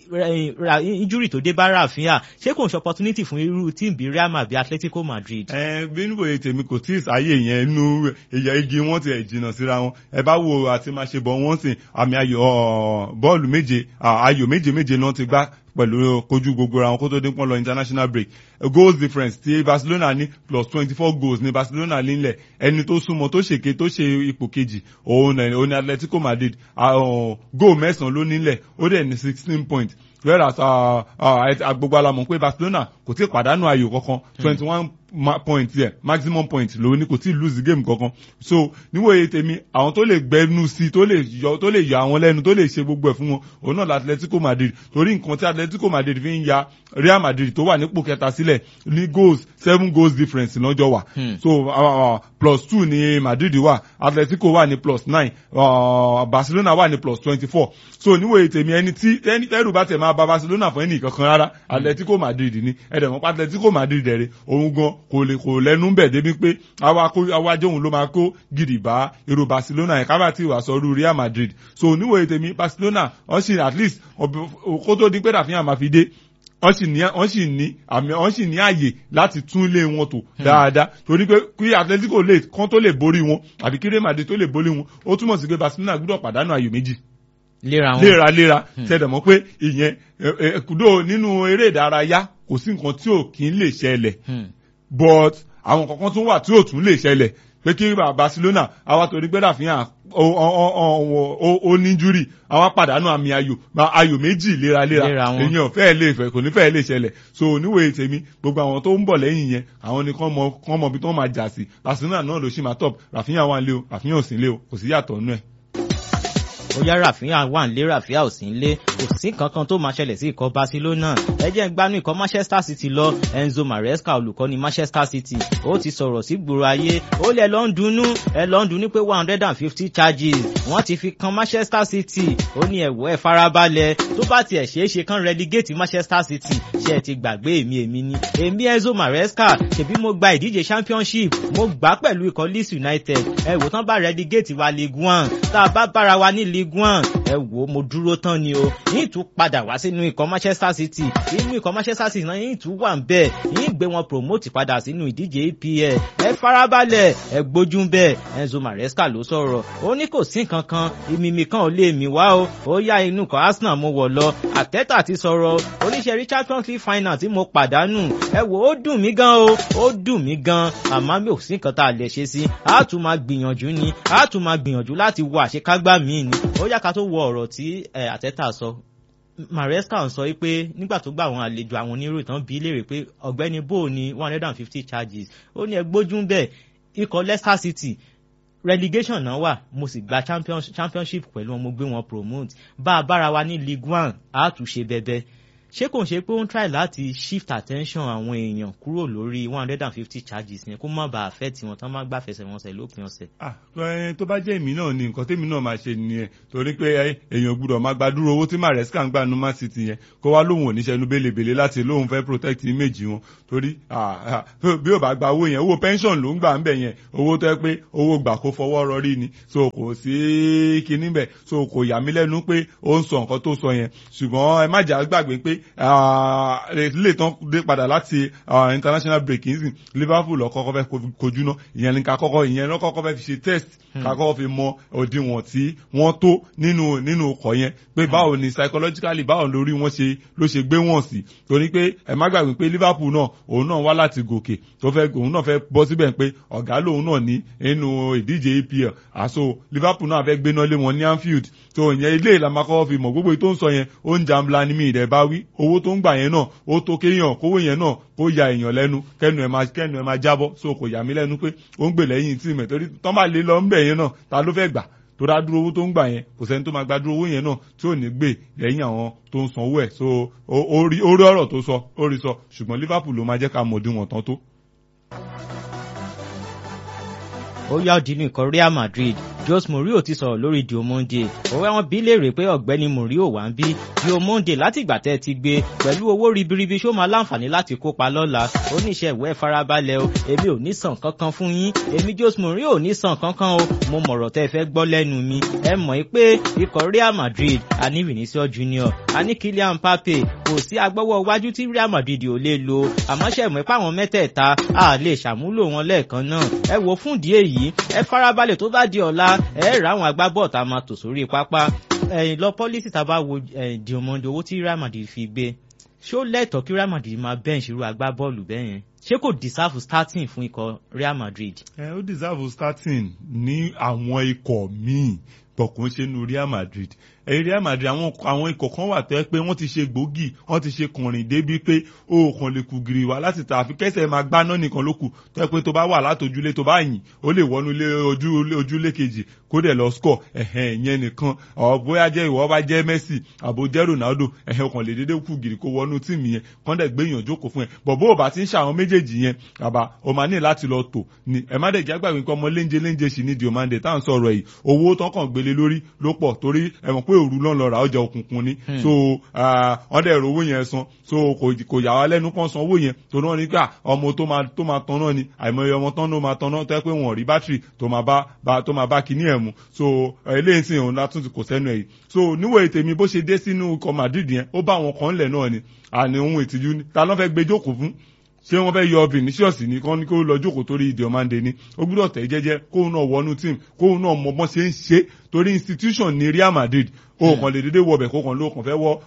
injury tó dé bá Rafinha ṣé kò ń ṣe opportunity fún irú tíìmù bíi Real Madrid Atletico Madrid. ẹ bí níbo ètò èmi kò tí ì sáyé yẹn nínú ẹyà igi wọn ti ẹ̀ jìnnà síra wọn ẹ bá wo àti máa ṣe bọ̀ wọ́n sìn àmì ayò bọ́ọ̀lù méje ayò méje méje náà ti gbá pẹ̀lú kojú gbogbo ra wọn kó tó dín pọ́n lọ international break goals difference ti Barcelona ní plus twenty four goals ní Barcelona nílẹ̀ ẹni tó súnmọ́ tó ṣèké tó ṣe ipò kejì òun ní Atletico Madrid goal mẹ́sàn-án ló nílẹ̀ ó dẹ̀ ní sixteen points whereas gbogbo alamọ̀ pé Barcelona kò tí ì pàdánù ayò kankan twenty one point yẹ maximum point ló ní kò tí ì lose game kankan so níwòye tèmi àwọn tó lè gbẹnu sí tó lè yọ tó lè yọ àwọn lẹ́nu tó lè ṣe gbogbo ẹ̀ fún wọn òun náà Atletico Madrid torí nǹkan tí Atletico Madrid fi ń ya Real Madrid tó wà nípò kẹta sílẹ̀ ní goals seven goals difference lọ́jọ́ wà so uh, plus two ní Madrid wà Atletico wà ní plus nine uh, Barcelona wà ní plus twenty four so níwòye tèmi ẹni tí ẹni tẹ́rù bá tẹ̀ máa ba Barcelona fún ẹnì kankan rárá Atletico Madrid ní ẹ̀dẹ̀ mọ́pá Atletico Madrid dẹ̀rẹ̀ òun gan kò lè kò lẹ́nu bẹ̀ débi pé awájọ́ òun ló máa kó gidi bá èrò Barcelona yẹn kábà tí wàá sọ ọdún Real Madrid so níwòye tèmi Barcelona wọ́n sì at least kó tó di pé Rafinha máa fi dé wọ́n sì ní wọ́n sì ní àmì wọ́n sì ní àyè láti tún lé wọn tò dáadáa torí pé kí Atletico lè kán tó lè borí wọn àbí kí Real Madrid tó lè borí wọn ó túmọ̀ sí pé Barcelona gbọ́dọ̀ pàdánù àyò méjì léra wọn léra léra ṣẹlẹ̀ mọ́ pé ìyẹn kúdò nínú eré ìdárayá kò sí nǹkan tí ò kí ń lè ṣẹlẹ̀ but àwọn kankan tún wà tí ò tún lè ṣẹlẹ̀ pé kí Barcelona àwa torí pé Rafinha ó ní júrì àwa pàdánù àmì ayò ayò méjì léraléra èyàn fẹ́ẹ̀ lè fẹ́ kò ní fẹ́ẹ̀ lè ṣẹlẹ̀ so oníwèé tèmi gbogbo àwọn tó ń bọ̀ lẹ́yìn yẹn àwọn ni kán mọ kán mọ ibi tó máa jà sí Barcelona náà ló ṣì máa top Rafinha wà ń lé o Rafinha ò sí ń lé o kò sí yàtọ̀ nú ẹ̀ ó yá Rafinha wà nílé Rafinha ò sí nílé kò sí kankan tó máa ṣẹlẹ̀ sí ikọ̀ Barcelona ẹ jẹ́ ń gbanú ikọ̀ Manchester City lọ Enzo Maresca olùkọ́ni Manchester City ó ti sọ̀rọ̀ sí gbòòrò ayé ó lẹ̀ lọ́ ń dunnú ẹ lọ́ ń dunnú pé one hundred and fifty charges wọ́n ti fi kan Manchester City ó ní ẹ̀wọ́ ẹ̀ farabalẹ̀ tó bá tiẹ̀ ṣeé ṣe kan relegate Manchester City ṣe ẹ ti gbàgbé èmi èmi ni èmi Enzo Maresca ṣèbí mo gba ìdíje championship mo gbà pẹ̀lú ikọ̀ Leeds United ẹ wò tán bá relegate wa League One tá a bá bára wa ní League One ẹ wò mo dúró tán ni o yìí tún padà wá sínú ikọ̀ Manchester City inú ikọ̀ Manchester City náà yìí tún wà ń bẹ̀ yìí gbé wọn promote padà sínú ìdíje EPL ẹ farabalẹ̀ ẹ gbójú ń bẹ̀ Enzo Maresca ló sọ̀rọ̀ ó ní kò sí nǹkan kan ìmìmì kan ò lè mì wá o ó yá inú ikọ̀ Arsenal mo wọ̀ lọ Arteta ti sọ̀rọ̀ oníṣẹ́ rí Champions League final tí mo pàdánù ẹ wò ó dùn mí gan o ó dùn mí gan àmọ́ mi ò sí nǹkan tá a lè ṣe sí a tún máa gbìyànjú ni a tún máa gbìyànjú láti wo àṣekágbá míì ni ó yá ká tó wo ọ̀rọ̀ tí Arteta sọ Maresca ń sọ pé nígbà tó gbà àwọn àlejò àwọn oníròyìn tán bí léèrè pé ọ̀gbẹ́ni bò ní one hundred and fifty charges ó ní ẹ gbójú ń bẹ̀ ikọ̀ Leicester City relegation náà wà mo sì gba champion, championship pẹ̀lú wọn mo gbé wọn promote bá a bára wa ní league one a tún ṣe bẹbẹ ṣé kò ń ṣe pé ó ń try láti shift attention àwọn èèyàn kúrò lórí one hundred and fifty charges yẹn kó má bàa fẹ́ tiwọn tán má gbà fẹsẹ̀ wọn sẹ̀ lópin ọ̀sẹ̀. ah ẹ tó bá jẹ́ èmi náà ni nǹkan tèmi náà máa ṣe nìyẹn torí pé ẹ, èèyàn gbúdọ̀ máa gbàdúrà owó tí Maresca ń gbà nu Man City yẹn kó wá lóhùn oníṣẹ́nu belebele láti lóhùn fẹ́ protect image wọn torí ah, ah, bí ó bá gba owó yẹn owó pension ló ń gbà ń bẹ̀ yẹn owó tó yẹ pé owó gbà kó fọwọ́ rọrí ni so kò sí kinní bẹ̀ so kò yà mí lẹ́nu pé ó ń sọ nǹkan tó sọ yẹn ṣùgbọ́n ẹ má jà gbàgbé pé ah, lè tán dé padà láti ah, international break yìí sìn Liverpool lọ kọ́kọ́ fẹ́ ko- kojú náà ìyẹn ni ká kọ́kọ́ ìyẹn lọ kọ́kọ́ fẹ́ fi ṣe test ká kọ́kọ́ fi mọ òdiwọ̀n tí wọ́n tó nínú nínú ọkọ̀ yẹn pé báwo ni psychologically báwo lórí wọn ṣe ló ṣe gbé wọn sí torí pé ẹ má gbàgbé pé Liverpool náà òun náà wá láti gòkè tó fẹ́ òun náà fẹ́ bọ́ síbẹ̀ pé ọ̀gá lòun náà ní nínú ìdíje EPL àso Liverpool náà fẹ́ gbéná lé wọn ní Anfield tó ìyẹn ilé ìlànà kọ́kọ́ fi mọ̀ gbogbo èyí tó ń sọ yẹn ó ń jàmbla ní mi ìdẹ̀ bá wí owó tó ń gbà yẹn náà ó tó kéèyàn kówó yẹn náà kó ya èèyàn lẹ́nu kẹ́nu ẹ̀ máa kẹ́nu ẹ̀ máa jábọ́ so kò yà mí lẹ́nu pé ó ń gbè lẹ́yìn tí mẹ̀ torí tán bá lé lọ ń bẹ̀ yẹn náà ta ló fẹ́ gbà tó dá dúró owó tó ń gbà yẹn kò sẹ́ni tó máa gba dúró owó yẹn náà tí ò ní gbè lẹ́yìn àwọn tó ń sanwó ẹ̀ so ó- ó rí ó rí ọ̀rọ̀ tó sọ ó rí sọ ṣùgbọ́n Liverpool ló máa jẹ́ ká mọ̀ òdiwọ̀n tán tó. ó yá òdì ní ikọ̀ Real Madrid Jose Mourinho ti sọ̀rọ̀ lórí Diomonde òwe wọn bí léèrè pé ọ̀gbẹ́ni Mourinho wà ń bí Diomonde látìgbà tẹ́ ẹ ti gbé pẹ̀lú owó ribiribi ṣó máa láǹfààní láti kópa lọ́la oníṣẹ́ ìwé farabalẹ̀ o èmi ò ní sàn kankan fún yín èmi Jose Mourinho ò ní sàn kankan o mo mọ̀rọ̀ tẹ́ ẹ fẹ́ gbọ́ lẹ́nu mi ẹ mọ̀ pé ikọ̀ Real Madrid a ní Vinicius Junior a ní Kylian Mbappe kò sí agbọ́wọ́ iwájú tí Real Madrid ò lè lo àmọ́ ṣe mọ̀ pé àwọn mẹ́tẹ̀ẹ̀ta a lè ṣàmúlò wọn lẹ́ẹ̀kan náà ẹ wo fún ìdí èyí ẹ farabalẹ̀ tó bá di ọ̀la ẹ rà àwọn agbábọ̀ tá a máa tò sórí pápá ẹ̀yìn lọ pọ́lísì tá a bá wo Diomonde owó tí Real Madrid fi gbé ṣó lẹ́tọ̀ọ́ kí Real Madrid máa bench irú agbábọ́ọ̀lù bẹ́ẹ̀ yẹn ṣé kò deserve starting fún ikọ̀ Real Madrid. ẹ ó deserve starting ní àwọn ikọ̀ míì bọ̀kún ṣe nu Real Madrid ẹ̀rí Real Madrid àwọn àwọn ikọ̀ kan wà tó yẹ pé wọ́n ti ṣe gbòógì wọ́n ti ṣe kùnrin débi pé o kàn lè kú giri wá láti ta àfi kẹsẹ̀ máa gbaná nìkan ló kù tó yẹ pé tó bá wà látòjúlé tó bá yìn ó lè wọnú ilé ojú ojúlé kejì kó dẹ̀ lọ score ẹ̀hẹ̀n ìyẹn nìkan ọ̀ bóyá jẹ́ ìwọ bá jẹ́ Messi àbò jẹ́ Ronaldo ẹ̀hẹ̀n kàn lè dédé kú giri kó wọnú tíìmù yẹn kán dẹ̀ gbé yàn jókòó fún ẹ bọ̀ bó o bá ti ń ṣàwọn méjèèjì yẹn bàbá o máa ní láti lọ tò ní ẹ má dẹ̀ jẹ́ àgbàgbé nǹkan ọmọ léńjẹ léńjẹ sì ní Diomande tá à ń sọ̀rọ̀ yìí owó tán kàn gbélé lórí ló pọ̀ torí ẹ mọ̀ pé òru náà lọ rà ọjà òkùnkùn ni so wọ́n dẹ̀ ro owó yẹn san so kò yà wá lẹ́nu kàn san owó yẹn tó náà ní ká ọmọ tó máa tó máa tan náà ni àìmọye ọmọ tán ló máa tan náà tó yẹ pé wọ́n rí bátìrì tó máa bá bá tó máa bá kíní ẹ̀ mu so eléyìí sì òun látún ti kò sẹ́nu ẹ̀ yìí so níwò ètèmi bó ṣe dé sínú ikọ̀ Madrid yẹn ó bá àwọn kan lẹ̀ náà ni àní ohun ìtìjú ni ta ló fẹ́ gbé jókòó fún ṣé wọ́n fẹ́ yọ Vinicius ní kán ní kó lọ jókòó torí Diomande ni ó gbúdọ̀ tẹ̀ jẹ́jẹ́ kóun náà wọnú tíìmù kóun náà mọ bọ́n ṣe ń ṣe torí institution ní Real Madrid o kàn lè dédé wọbẹ̀ kó kàn ló kàn fẹ́ wọ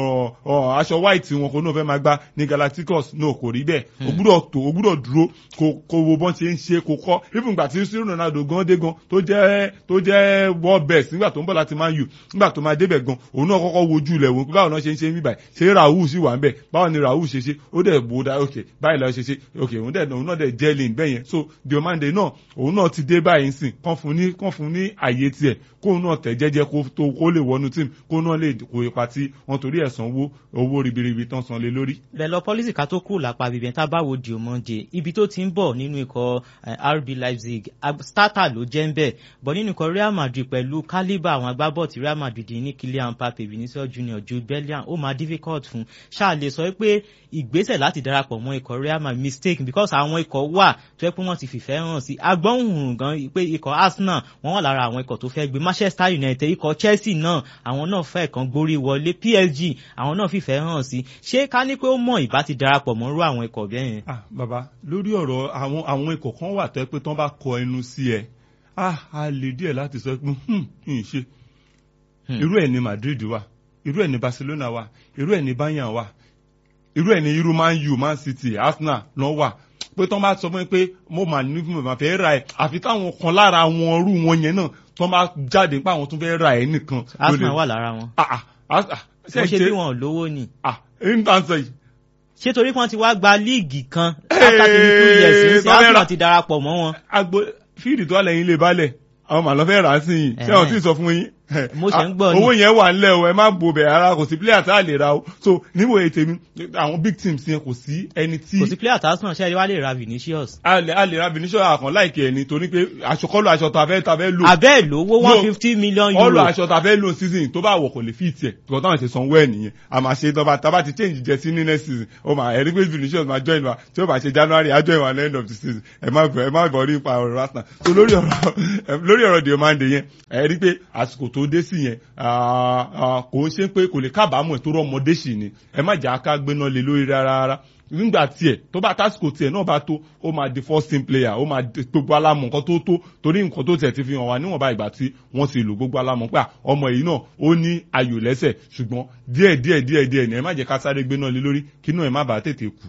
aṣọ white wọn kó náà fẹ́ máa gbá ní Galacticos náà kò rí bẹ́ẹ̀ o gbúdọ̀ tó o gbúdọ̀ dúró kó wo bọ́n ṣe ń ṣe kó kọ́ even gbà tí sí Ronaldo gan dé gan tó jẹ́ tó jẹ́ world best nígbà tó ń bọ̀ láti Man U nígbà tó máa débẹ̀ gan òun náà kọ́kọ́ wojú ilẹ̀ wò báwo náà ṣe ń ṣe ń bíbà ṣé Raul sì wà ń bẹ̀ báwo ni Raul ṣe ṣe ó dẹ̀ bó dá ok báyìí lọ ṣe ṣe ok òun dẹ̀ òun náà dẹ̀ jẹ́lìn bẹ́ẹ̀ yẹn so Diomande náà òun náà ti dé báyìí sìn kán fún ní kán fún ní àyè tiẹ̀ kóun náà tẹ̀ jẹ́jẹ́ kó tó kó lè wọnú tíìmù kó náà lè kó ipa tí wọ́n torí ẹ̀ sanwó owó ribiribi tán san lé lórí. bẹ́ẹ̀ lọ pọ́lísì ká tó kúrò lápá bíbẹ̀ tá a bá wo Diomande ibi tó ti ń bọ̀ nínú ikọ̀ RB Leipzig starter ló jẹ́ ń bẹ̀ bọ̀ nínú ikọ̀ Real Madrid pẹ̀lú calibre àwọn agbábọ̀ tí Real Madrid ní Kylian Mbappe Vinicius Junior Jude Bellingham ó máa difficult fún ṣáà lè sọ pé ìgbésẹ̀ láti darapọ̀ mọ́ ikọ̀ Real Madrid mistake because àwọn ikọ̀ wà tó yẹ pé wọ́n ti fìfẹ́ hàn sí agbọ́nhùn gan pé ikọ̀ Arsenal wọ́n wà lára àwọn ikọ̀ tó fẹ́ gbé Manchester United ikọ̀ Chelsea náà àwọn náà fẹ́ kan gborí wọlé PSG àwọn náà fìfẹ́ hàn sí ṣé ká ní pé ó mọ̀ ìbá ti darapọ̀ mọ́rú àwọn ikọ̀ bẹ́ẹ̀ yẹn. ah bàbá lórí ọ̀rọ̀ àwọn àwọn ikọ̀ kan wà tó yẹ pé tán bá kọ ẹnu sí ẹ ah a lè díẹ̀ láti sọ pé kì í ṣe irú ẹ̀ ní Madrid wà irú ẹ̀ ní Barcelona wà irú ẹ̀ ní Bayern wà irú ẹ̀ ní irú Man U Man City Arsenal náà wà pé tán bá sọ fún mi pé mo mà ní mo mà fẹ́ ra ẹ̀ àfi táwọn kan lára wọn rú wọn yẹn náà tán bá jáde pé àwọn tún fẹ́ ra ẹ̀ nìkan. Arsenal wà lára wọn. ah ah wọ́n ṣe bí wọn ò lówó ni. ah èyí ń tàn sọ yìí ṣé torí pé wọ́n ti wá gba líìgì kan after twenty two years ní sí arsenal ti darapọ̀ mọ́ wọn. agbo fíìdì tó wà lẹ́yìn ilé balẹ̀ àwọn màlọ́ fẹ́ rà á sí yìí ṣé àwọn tí ì sọ fún yín mo ṣe ń gbọ́ ni owó yẹn wà nílẹ̀ o ẹ má bo bẹ̀ ara kò sí player tá a lè ra o so níwò ètè mi àwọn big teams yẹn kò sí ẹni tí. kò sí player tá a sàn ṣe é wá lè ra Vinicius. a lè a lè ra Vinicius àkàn láìkè ẹni torí pé aṣọ kọ́lù aṣọ tá a fẹ́ tá a fẹ́ lò. abẹ́ lówó one fifty million euro. kọ́lù aṣọ tá a fẹ́ lò season tó bá wọ̀ kò lè fi tiẹ̀ tó táwọn ṣe sanwó ẹ̀ nìyẹn a máa ṣe tọ́ba tá a bá ti change jẹ sí ní next season ó máa ẹ̀rí pé Vinicius máa join wa tí ó bá ṣe January á join wa at the end of the season ẹ má ẹ má bọ̀ nípa ọ̀rọ̀ Arsenal so lórí ọ̀rọ̀ lórí ọ̀rọ̀ Diomande yẹn ẹ̀rí pé àsìkò tó dé sí yẹn kò ń ṣe pé kò lè kábàámọ̀ tó rọ́mọdé sì ni ẹ má jà ká gbéná lé lórí rárá rárá nígbà tiẹ̀ tó bá tásìkò tiẹ̀ náà bá tó ó máa di first team player ó máa di gbogbo alámọ̀ nǹkan tó tó torí nǹkan tó tiẹ̀ ti fi hàn wá níwọ̀nba ìgbà tí wọ́n ti lò gbogbo alámọ̀ pé ọmọ yìí náà ó ní ayò lẹ́sẹ̀ ṣùgbọ́n díẹ̀ díẹ̀ díẹ̀ díẹ̀ ni ẹ má jẹ́ ká sáré gbéná lé lórí kí náà ẹ má bàa tètè kú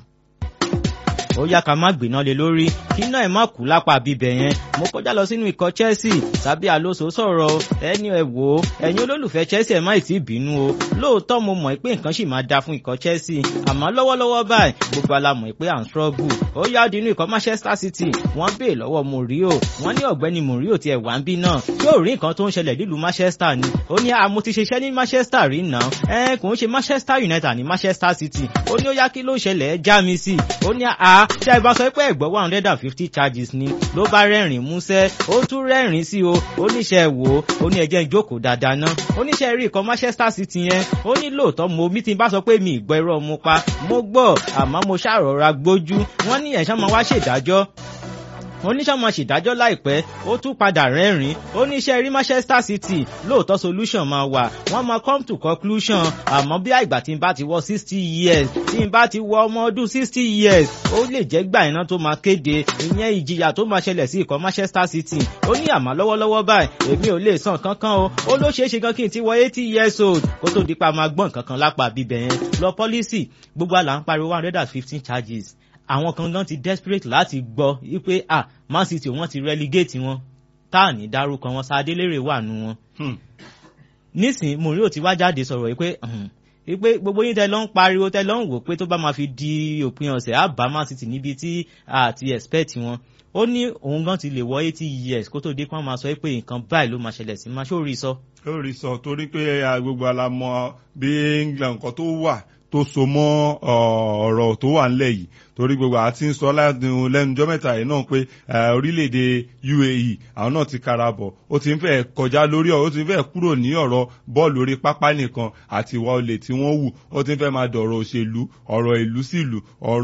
ó yá ká má gbéná lé lórí kí náà ẹ má kú lápá bíbẹ yẹn mo kọjá lọ sínú ikọ̀ Chelsea tàbí Alonso sọ̀rọ̀ ẹni ẹ wò ó ẹ̀yin olólùfẹ́ Chelsea ẹ má ì tí ì bínú o lóòótọ́ mo mọ̀ pé nǹkan sì máa da fún ikọ̀ Chelsea àmọ́ lọ́wọ́lọ́wọ́ báyìí gbogbo ala mọ̀ pé à ń struggle ó yá dínú ikọ̀ Manchester City wọ́n bèè lọ́wọ́ Mourinho wọ́n ní ọ̀gbẹ́ni Mourinho tiẹ̀ wá ń bí náà yóò rí nǹkan tó ń ṣẹlẹ̀ nílùú Manchester ni ó ní àmọ́ ti ṣiṣẹ́ ní Manchester rí náà ẹ kò ń ṣe Manchester United ní Manchester City ó ní ó yá kí ló ṣẹlẹ̀ ẹ já mi sí ó ní à tí ẹ bá sọ pé ẹ̀gbọ́n one hundred and fifty charges ni ló bá rẹ́rìn músẹ́ ó tún rẹ́rìn sí o oníṣẹ́ wò ó ní ẹjẹ́ ìjókòó dáadáa ná oníṣẹ́ rí ikọ̀ Manchester City yẹn ó ní lóòótọ́ mo mi ti bá sọ pé mi ìgbọ́ irọ́ mo pa mo gbọ́ àmọ́ mo ṣàrọ̀ra gbójú wọ́n ní ẹ̀ṣán máa wá ṣèdájọ́ oníṣàmọ̀ ṣèdájọ́ láìpẹ́ ó tún padà rẹ́rìn oníṣẹ́ rí Manchester City lóòótọ́ solution máa wà wọ́n máa come to conclusion àmọ́ bí àìgbà tí n bá ti wọ sixty years tí n bá ti wọ ọmọ ọdún sixty years ó lè jẹ́ gbà iná tó máa kéde ìyẹn ìjìyà tó máa ṣẹlẹ̀ sí ikọ̀ Manchester City ó ní àmọ́ lọ́wọ́lọ́wọ́ báyìí èmi ò lè san kankan o ó ló ṣeé ṣe gan kí n ti wọ eighty years old kó tó di pa máa gbọ́n kankan lápá bíbẹ̀ yẹn lọ policy gbogbo àlà ń pariwo one hundred and fifteen charges àwọn kan gan ti desperate láti gbọ́ wípé ah Man City wọ́n ti relegate wọn tá à ní dárúkọ wọn Sadélérè wà nù wọn. nísìn Mourinho ti wá jáde sọ̀rọ̀ wípé wípé gbogbo yín tẹ lọ ń pariwo tẹ lọ ń wò pé tó bá máa fi di òpin ọ̀sẹ̀ á bá Man City níbi tí a ti expect wọn ó ní òun gan ti lè wọ eighty years kó tó dé kán máa sọ pé nǹkan báyìí ló máa ṣẹlẹ̀ sí máa ṣó rí sọ. ó rí sọ torí pé gbogbo alamọ bí England nǹkan tó wà tó so mọ́ ọ̀rọ̀ tó wà ńlẹ̀ yìí torí gbogbo àti ń sọ lẹ́nujọ́ mẹ́ta yìí náà pé orílẹ̀-èdè UAE àwọn náà ti karabọ̀ ó ti ń fẹ́ kọjá lórí ọ̀rọ̀ ó ti ń fẹ́ kúrò ní ọ̀rọ̀ bọ́ọ̀lù orí pápá nìkan àti ìwà olè tí wọ́n wù ó ti ń fẹ́ máa dọ̀rọ̀ òṣèlú ọ̀rọ̀ ìlú sí ìlú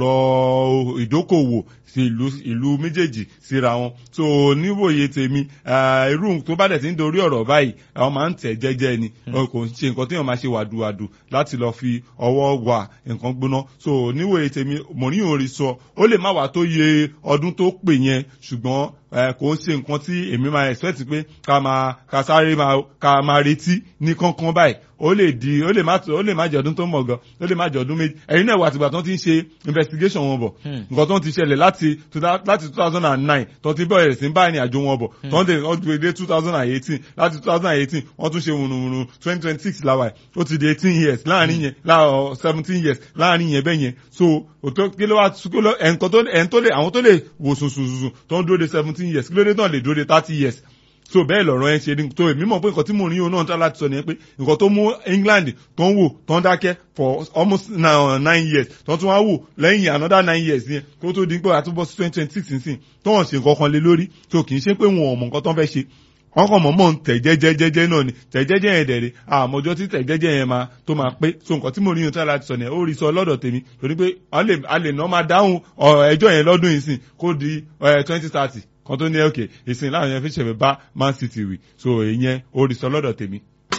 ọ̀rọ̀ ìdókòwò sí ìlú ìlú méjèèjì síra wọn so níwòye tèmi irú tó bá dẹ̀ ti ń dorí ọ̀rọ̀ báyìí àwọn máa ń tẹ̀ jẹ́jẹ́ ni kò ń ṣe nǹkan tí wọ́n máa ṣe wàdùwàdù láti lọ fi ọwọ́ wà nǹkan gbóná so níwòye tèmi Mourinho rí sọ ó lè má wà tó yẹ ọdún tó pè yẹn ṣùgbọ́n kò ń ṣe nǹkan tí èmi máa expect pé ká máa ká sáré máa ká máa retí ní kánkán báyìí ó lè di ó lè má ó lè má jẹ ọdún tó mọ̀ gan ó lè má jẹ ọdún méjì ẹ̀yin náà wà tìgbà tó ti ń ṣe investigation wọn bọ̀ nǹkan tó ti ṣẹlẹ̀ láti láti two thousand and nine tó ti bẹ̀rẹ̀ sí bá ìrìn àjò wọn bọ̀ tó ń dé wọ́n ti dé two thousand and eighteen láti two thousand and eighteen wọ́n tún ṣe wùnùwùnù twenty twenty six làwà ó ti di eighteen years láàrin yẹn láàrin seventeen years láàrin yẹn bẹ́ẹ̀ yẹn so òtó kí ló wá kí ló ẹ̀ǹkan tó ẹ̀ǹ tó lè àwọn tó lè wò sùnsùnsùn tó ń dúró de seventeen years kí ló dé náà lè dúró de thirty years so bẹ́ẹ̀ lọ̀rọ̀ ẹ ṣe ni tó èmi mọ̀ pé nǹkan tí Mourinho náà ń tọ́ láti sọ nìyẹn pé nǹkan tó mú England tó ń wò tó ń dákẹ́ for almost nine years tó tún wá wò lẹ́yìn another nine years yẹn kó tó di pé àtúbọ̀ sí twenty twenty six nísìn tó wọ́n ṣe nǹkan kan lé lórí tó kì í ṣe pé wọn ò mọ̀ nǹkan tó ń fẹ́ ṣe wọ́n kàn mọ̀mọ́ ń tẹ̀ jẹ́jẹ́jẹ́jẹ́ náà ni tẹ̀ jẹ́jẹ́ yẹn dẹ̀rẹ̀ àmọ́jọ́ tí tẹ̀ jẹ́jẹ́ yẹn máa tó máa pé so nǹkan tí mo rí yẹn tó láti sọ nìyẹn ó rí sọ lọ́dọ̀ tèmi torí pé a lè ná máa dáhùn ẹjọ́ yẹn lọ́dún yìí sìn kó di twenty thirty kan tó ní òkè ìsìn láwọn yẹn fi ṣẹ̀fẹ̀ bá Man City wì so ìyẹn ó rí sọ lọ́dọ̀ tèmi.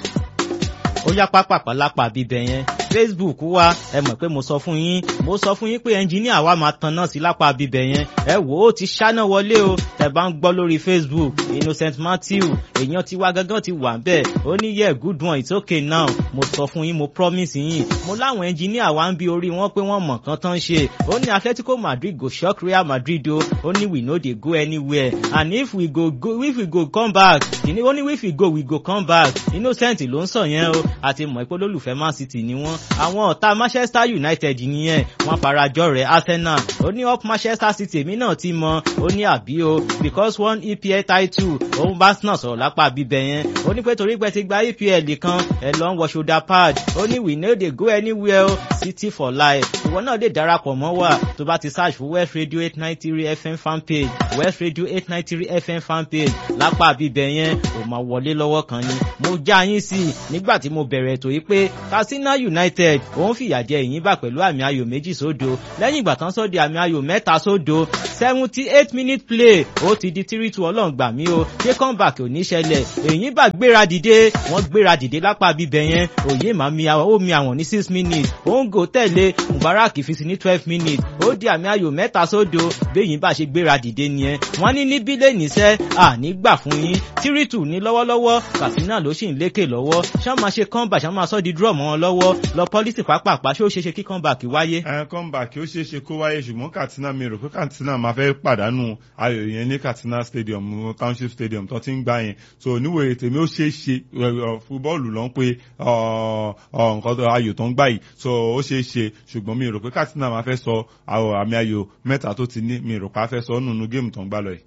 ó yá pápápá lápá bíbẹ yẹn facebook wa ẹ mọ̀ pé mo sọ fún yín mo sọ fún yín pé ẹnjìníà wa máa tan náà sí lápá bíbẹ̀ yẹn ẹ wò ó ti ṣáná wọlé o tẹ́ bá ń gbọ́ lórí facebook innocent matthew èèyàn ti wá gángan ti wà bẹ́ẹ̀ ó ní yẹ good one it's okay now mo sọ fún yín mo promise yín mo láwọn ẹnjìníà wa ń bi orí wọn pé wọ́n mọ̀ nǹkan tán ṣe ó ní atletico madrid go shock real madrid o ó ní we no dey go anywhere and if we go, go if we go come back ó ní if we go we go come back innocent ló ń sọ yẹn o àti mọ̀ pé olólùfẹ́ man city ni wọ́n àwọn ọ̀tá Manchester United nìyẹn wọ́n farajọ rẹ̀ Arsenal ó ní up Manchester City èmi náà ti mọ ó ní àbí o because one EPL title òun bá náà sọ̀rọ̀ lápá bíbẹ̀ yẹn ó ní pé torí pé ti gba EPL kan ẹ lọ ń wọ shoulder pad ó ní we no dey go anywhere o City for life ìwọ náà lè darapọ̀ mọ́ wa tó bá ti search fún West Radio eight nine three FM fan page West Radio eight nine three FM fan page lápá bíbẹ̀ yẹn ò máa wọlé lọ́wọ́ kan ni mo já yín sí i nígbà tí mo bẹ̀rẹ̀ ètò yìí pé Katsina United òun fìyà jẹ Ìyìnbá pẹ̀lú àmì ayò méjì sódo lẹ́yìn ìgbà tán sọ́ di àmì ayò mẹ́ta sódo seventy eight minute play ó ti di three two ọlọ́run gbà mí o ṣé comeback ò ní ṣẹlẹ̀ Ìyìnbá gbéra dìde wọ́n gbéra dìde lápá bíbẹ̀ yẹn òye màá mi ó mi àwọn ní six minutes ó ń gò tẹ̀lé Mubarak fi sí ní twelve minutes ó di àmì ayò mẹ́ta sódo béyìn bá ṣe gbéra dìde nìyẹn wọ́n ní ní bílẹ̀ níṣẹ́ àní gbà fún yín three two ní lọ́wọ́lọ́wọ́ Katsina ló sì ń lékè lọ́wọ́ ṣá máa ṣe comeback ṣá máa sọ di draw mọ́ wọn lọ́wọ́ lọ pọ́lísì pápápá ṣé ó ṣeé ṣe kí comeback wáyé. ẹ comeback ó ṣeé ṣe kó wáyé ṣùgbọ́n Katsina mi rò pé Katsina máa fẹ́ pàdánù ayò yẹn ní Katsina stadium township stadium tó ti ń gbá yẹn so níwèé tèmi ó ṣeé ṣe fúbọ́ọ̀lù ló ń pe nǹkan ayò tó ń gbá yìí so ó ṣeé ṣe ṣùgbọ́n mi rò pé Katsina máa fẹ́ sọ àmì ayò mẹ́ta tó ti ní mi rò pé a fẹ́ sọ nínú géèmù tó ń gbá lọ yìí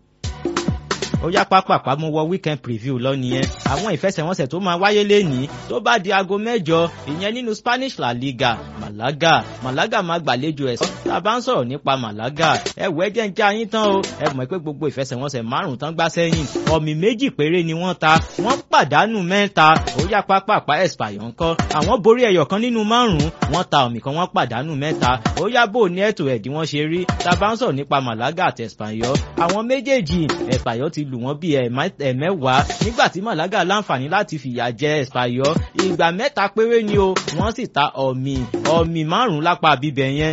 ó yá pápápá mo wọ weekend preview lọ nìyẹn àwọn ìfẹsẹ̀wọnsẹ̀ tó máa wáyé lénìí tó bá di aago mẹ́jọ ìyẹn nínú Spanish La Liga Malaga Malaga máa gbàlejò ẹ̀ tá a bá ń sọ̀rọ̀ nípa Malaga ẹ wọ ẹ jẹ́ ń já yín tán o ẹ mọ̀ pé gbogbo ìfẹsẹ̀wọnsẹ̀ márùn-ún tán gbá sẹ́yìn ọ̀mì méjì péré ni wọ́n ta wọ́n pàdánù mẹ́ta ó yá pápápá Espanyol ńkọ́ àwọn borí ẹyọ kan nínú márùn-ún wọ́n ta ọ̀mì kan wọ́n pàdánù mẹ́ta ó yá bò ní ẹ̀tọ́ ẹ̀dí wọ́n ṣe rí tá a bá ń sọ̀rọ̀ nípa Malaga àti Espanyol àwọn méjèèjì Espanyol ti lù wọ́n bí ẹ̀mẹ́wàá nígbà tí Malaga láǹfààní láti fìyà jẹ Espanyol ìgbà mẹ́ta péré ni o wọ́n sì ta ọ̀mì ọ̀mì márùn-ún lápá bíbẹ̀ yẹn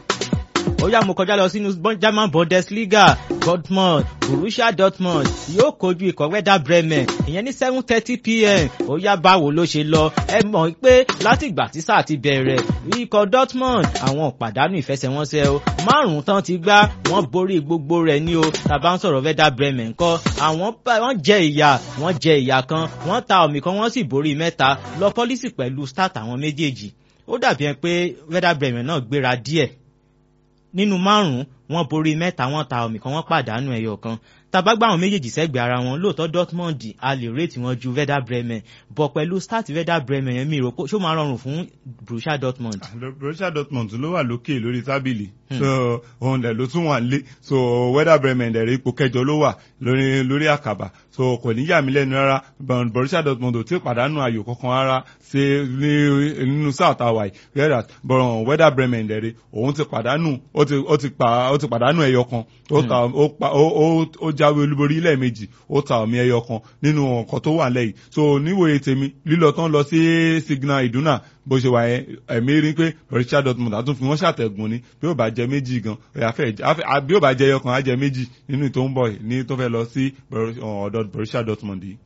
ó yá mo kọjá lọ sínú German Bundesliga Dortmund Borussia Dortmund yóò kojú ikọ̀ Werder Bremen ìyẹn ní seven thirty pm ó yá báwo ló ṣe lọ ẹ mọ̀ pé látìgbà tí sáà ti bẹ̀rẹ̀ ikọ̀ Dortmund àwọn pàdánù ìfẹsẹ̀wọnsẹ̀ o márùn-ún tán ti gbá wọ́n borí gbogbo rẹ̀ ní o tàbá ń sọ̀rọ̀ Werder Bremen kọ́ àwọn wọ́n jẹ ìyà wọ́n jẹ ìyà kan wọ́n ta ọ̀mì kan wọ́n sì borí mẹ́ta lọ pọ́lísì pẹ̀lú start àwọn méjèèjì ó dàbí ẹ pé Werder Bremen náà gbéra díẹ̀ nínú márùn-ún wọ́n borí mẹ́ta wọ́n ta ọ̀mì kan wọ́n pàdánù ẹyọ kan tabagbá àwọn méjèèjì sẹ́gbẹ̀ẹ́ ara wọn lóòótọ́ Dortmund a lè rètí wọn ju Werder Bremen bọ̀ pẹ̀lú start Werder Bremen yẹn mi rò pé ṣó máa rọrùn fún Borussia Dortmund. Borussia Dortmund ló wà lókè lórí tábìlì so òun dẹ̀ ló tún wà nílé so Werder Bremen dẹ̀ rí ipò kẹjọ ló wà lórí lórí àkàbà so kò ní yà mí lẹ́nu rárá Borussia Dortmund ò tí ì pàdánù ayò kankan rárá ṣe ní nínú south hawaii whereas bọ̀rọ̀ Werder Bremen dẹ̀ rí òun ti pàdánù ó ti ó ti pa ó ti pàdánù ẹyọ kan ó ta ó pa ó ó jáwé olúborí lẹ́ẹ̀mejì ó ta ọ̀mì ẹyọ kan nínú ọkọ̀ tó wà lẹ́yìn so níwòye tèmi lílọ tán lọ sí signal ìdúnà bó ṣe wà yẹn ẹ̀mí rí pé Borussia Dortmund àtún fi wọ́n ṣàtẹ̀gùn ni bí ó bá jẹ méjì gan bí ó bá jẹ ẹyọ kan á jẹ méjì nínú tó ń bọ̀ ní tó fẹ́ lọ sí ọ̀dọ̀ Borussia Dortmund yìí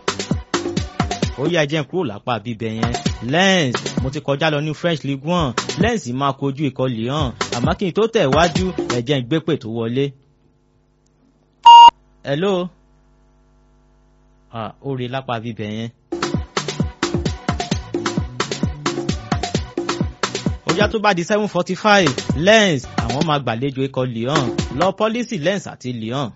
ó yá jẹ́ kúrò lápá bíbẹ̀ yẹn Lens mo ti kọjá lọ ní French Ligue one Lens máa kojú ikọ̀ Lyon àmọ́ kí n tó tẹ̀ wájú ẹ̀jẹ̀ ń gbé pè tó wọlé. hello ah ó rí lápá bíbẹ̀ yẹn. ó yá tó bá di seven forty five Lens àwọn máa gbàlejò ikọ̀ Lyon lọ pọ́lísì Lens àti Lyon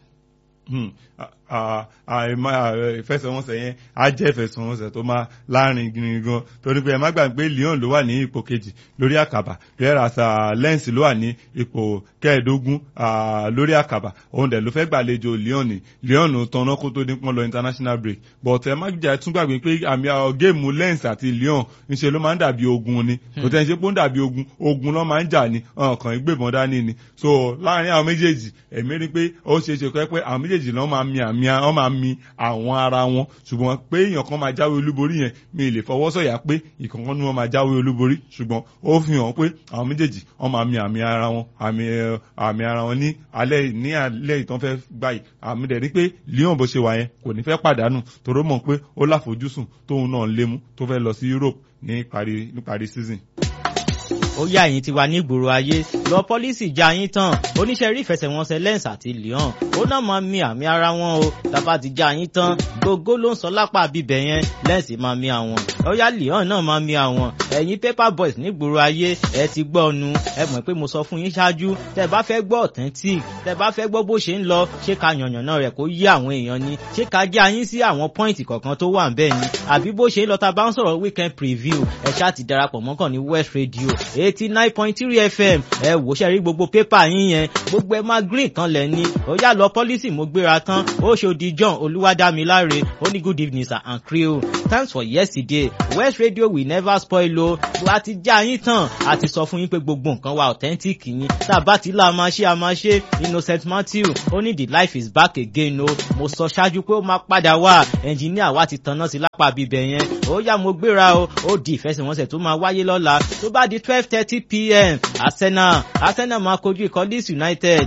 ìfẹsẹ̀wọnsẹ̀ yẹn á jẹ́ ìfẹsẹ̀wọnsẹ̀ tó máa láàrin gírin gan torí pé ẹ má gbàgbé Lyon ló wà ní ipò kejì lórí àkàbà whereas Lens ló wà ní ipò kẹẹ̀ẹ́dógún lórí àkàbà òun dẹ̀ ló fẹ́ gbàlejò Lyon ní Lyon tanná kó tó dín pọ́n lọ international break but ẹ má jà tún gbàgbé pé àmì géèmù Lens àti Lyon ńṣe ló máa ń dàbí ogun ni kò tẹ́ ń ṣe pé ó ń dàbí ogun ogun ló máa ń jà ní ọkàn ìgbébọn dání ni so láàrin àwọn méjèèjì èmi rí pé ó ṣeé ṣe pé àwọn méjèèjì náà máa mi àmì wọ́n máa mi àwọn ara wọn ṣùgbọ́n pé èèyàn kan máa jáwé olúborí yẹn mi lè fọwọ́ sọ̀yà pé ìkọ̀kan ni wọ́n máa jáwé olúborí ṣùgbọ́n ó fi hàn pé àwọn méjèèjì wọ́n máa mi àmì ara wọn àmì àmì ara wọn ní alẹ́ ní alẹ́ ìtàn fẹ́ gbà yìí àmì dẹ̀ rí pé Lyon bó ṣe wà yẹn kò ní fẹ́ pàdánù toró mọ̀ pé ó láfojúsùn tóun náà ń lémú tó fẹ́ lọ sí Europe ní parí ní parí season ó ó yá ẹ̀yìn tiwa nígboro ayé lọ pọ́lísì já yín tán oníṣẹ́ rí ìfẹsẹ̀wọnsẹ̀ lens àti leon ó náà máa mi àmì ara wọn o tàbá ti já yín tán gbogbo ló ń sọ lápá bíbẹ̀ yẹn lens máa mi àwọn ó yá leon náà máa mi àwọn ẹ̀yin paper boys nígboro ayé ẹ ti gbọ́ ọnu ẹ mọ̀ pé mo sọ fún yín ṣáájú tẹ bá fẹ́ gbọ́ authentic tẹ bá fẹ́ gbọ́ bó ṣe ń lọ ṣé ká yànyàn náà rẹ̀ kó yé àwọn èèyàn ni ṣé ká já yín sí àwọn pọ́ìntì kọ̀ọ̀kan tó wà ń bẹ́ẹ̀ ni àbí bó ṣe ń lọ ta bá ń sọ̀rọ̀ weekend preview ẹ ṣáà ti darapọ̀ mọ́kàn ní west radio eighty nine point three fm ẹ wò ṣe rí gbogbo pépà yín yẹn gbogbo ẹ máa green kan lẹ̀ ni ó yá lọ pọ́lísì mo gbéra tán ó ṣòdì john olúwadámiláre ó ní good evening sir and crew thanks for yesterday west radio will never spoil o a ti já yín tán a ti sọ fún yín pé gbogbo nǹkan wa authentic yín tá a bá ti là máa ṣe a máa ṣe innocent matthew ó ní the life is back again o mo sọ ṣáájú pé ó máa padà wá ẹnjìníà wa ti tanná sí lápá bíbẹ̀ yẹn ó yá mo gbéra o ó di ìfẹsẹ̀wọnsẹ̀ tó máa wáyé lọ́la tó bá di twelve thirty pm arsenal arsenal máa kojú ikọ̀ leeds united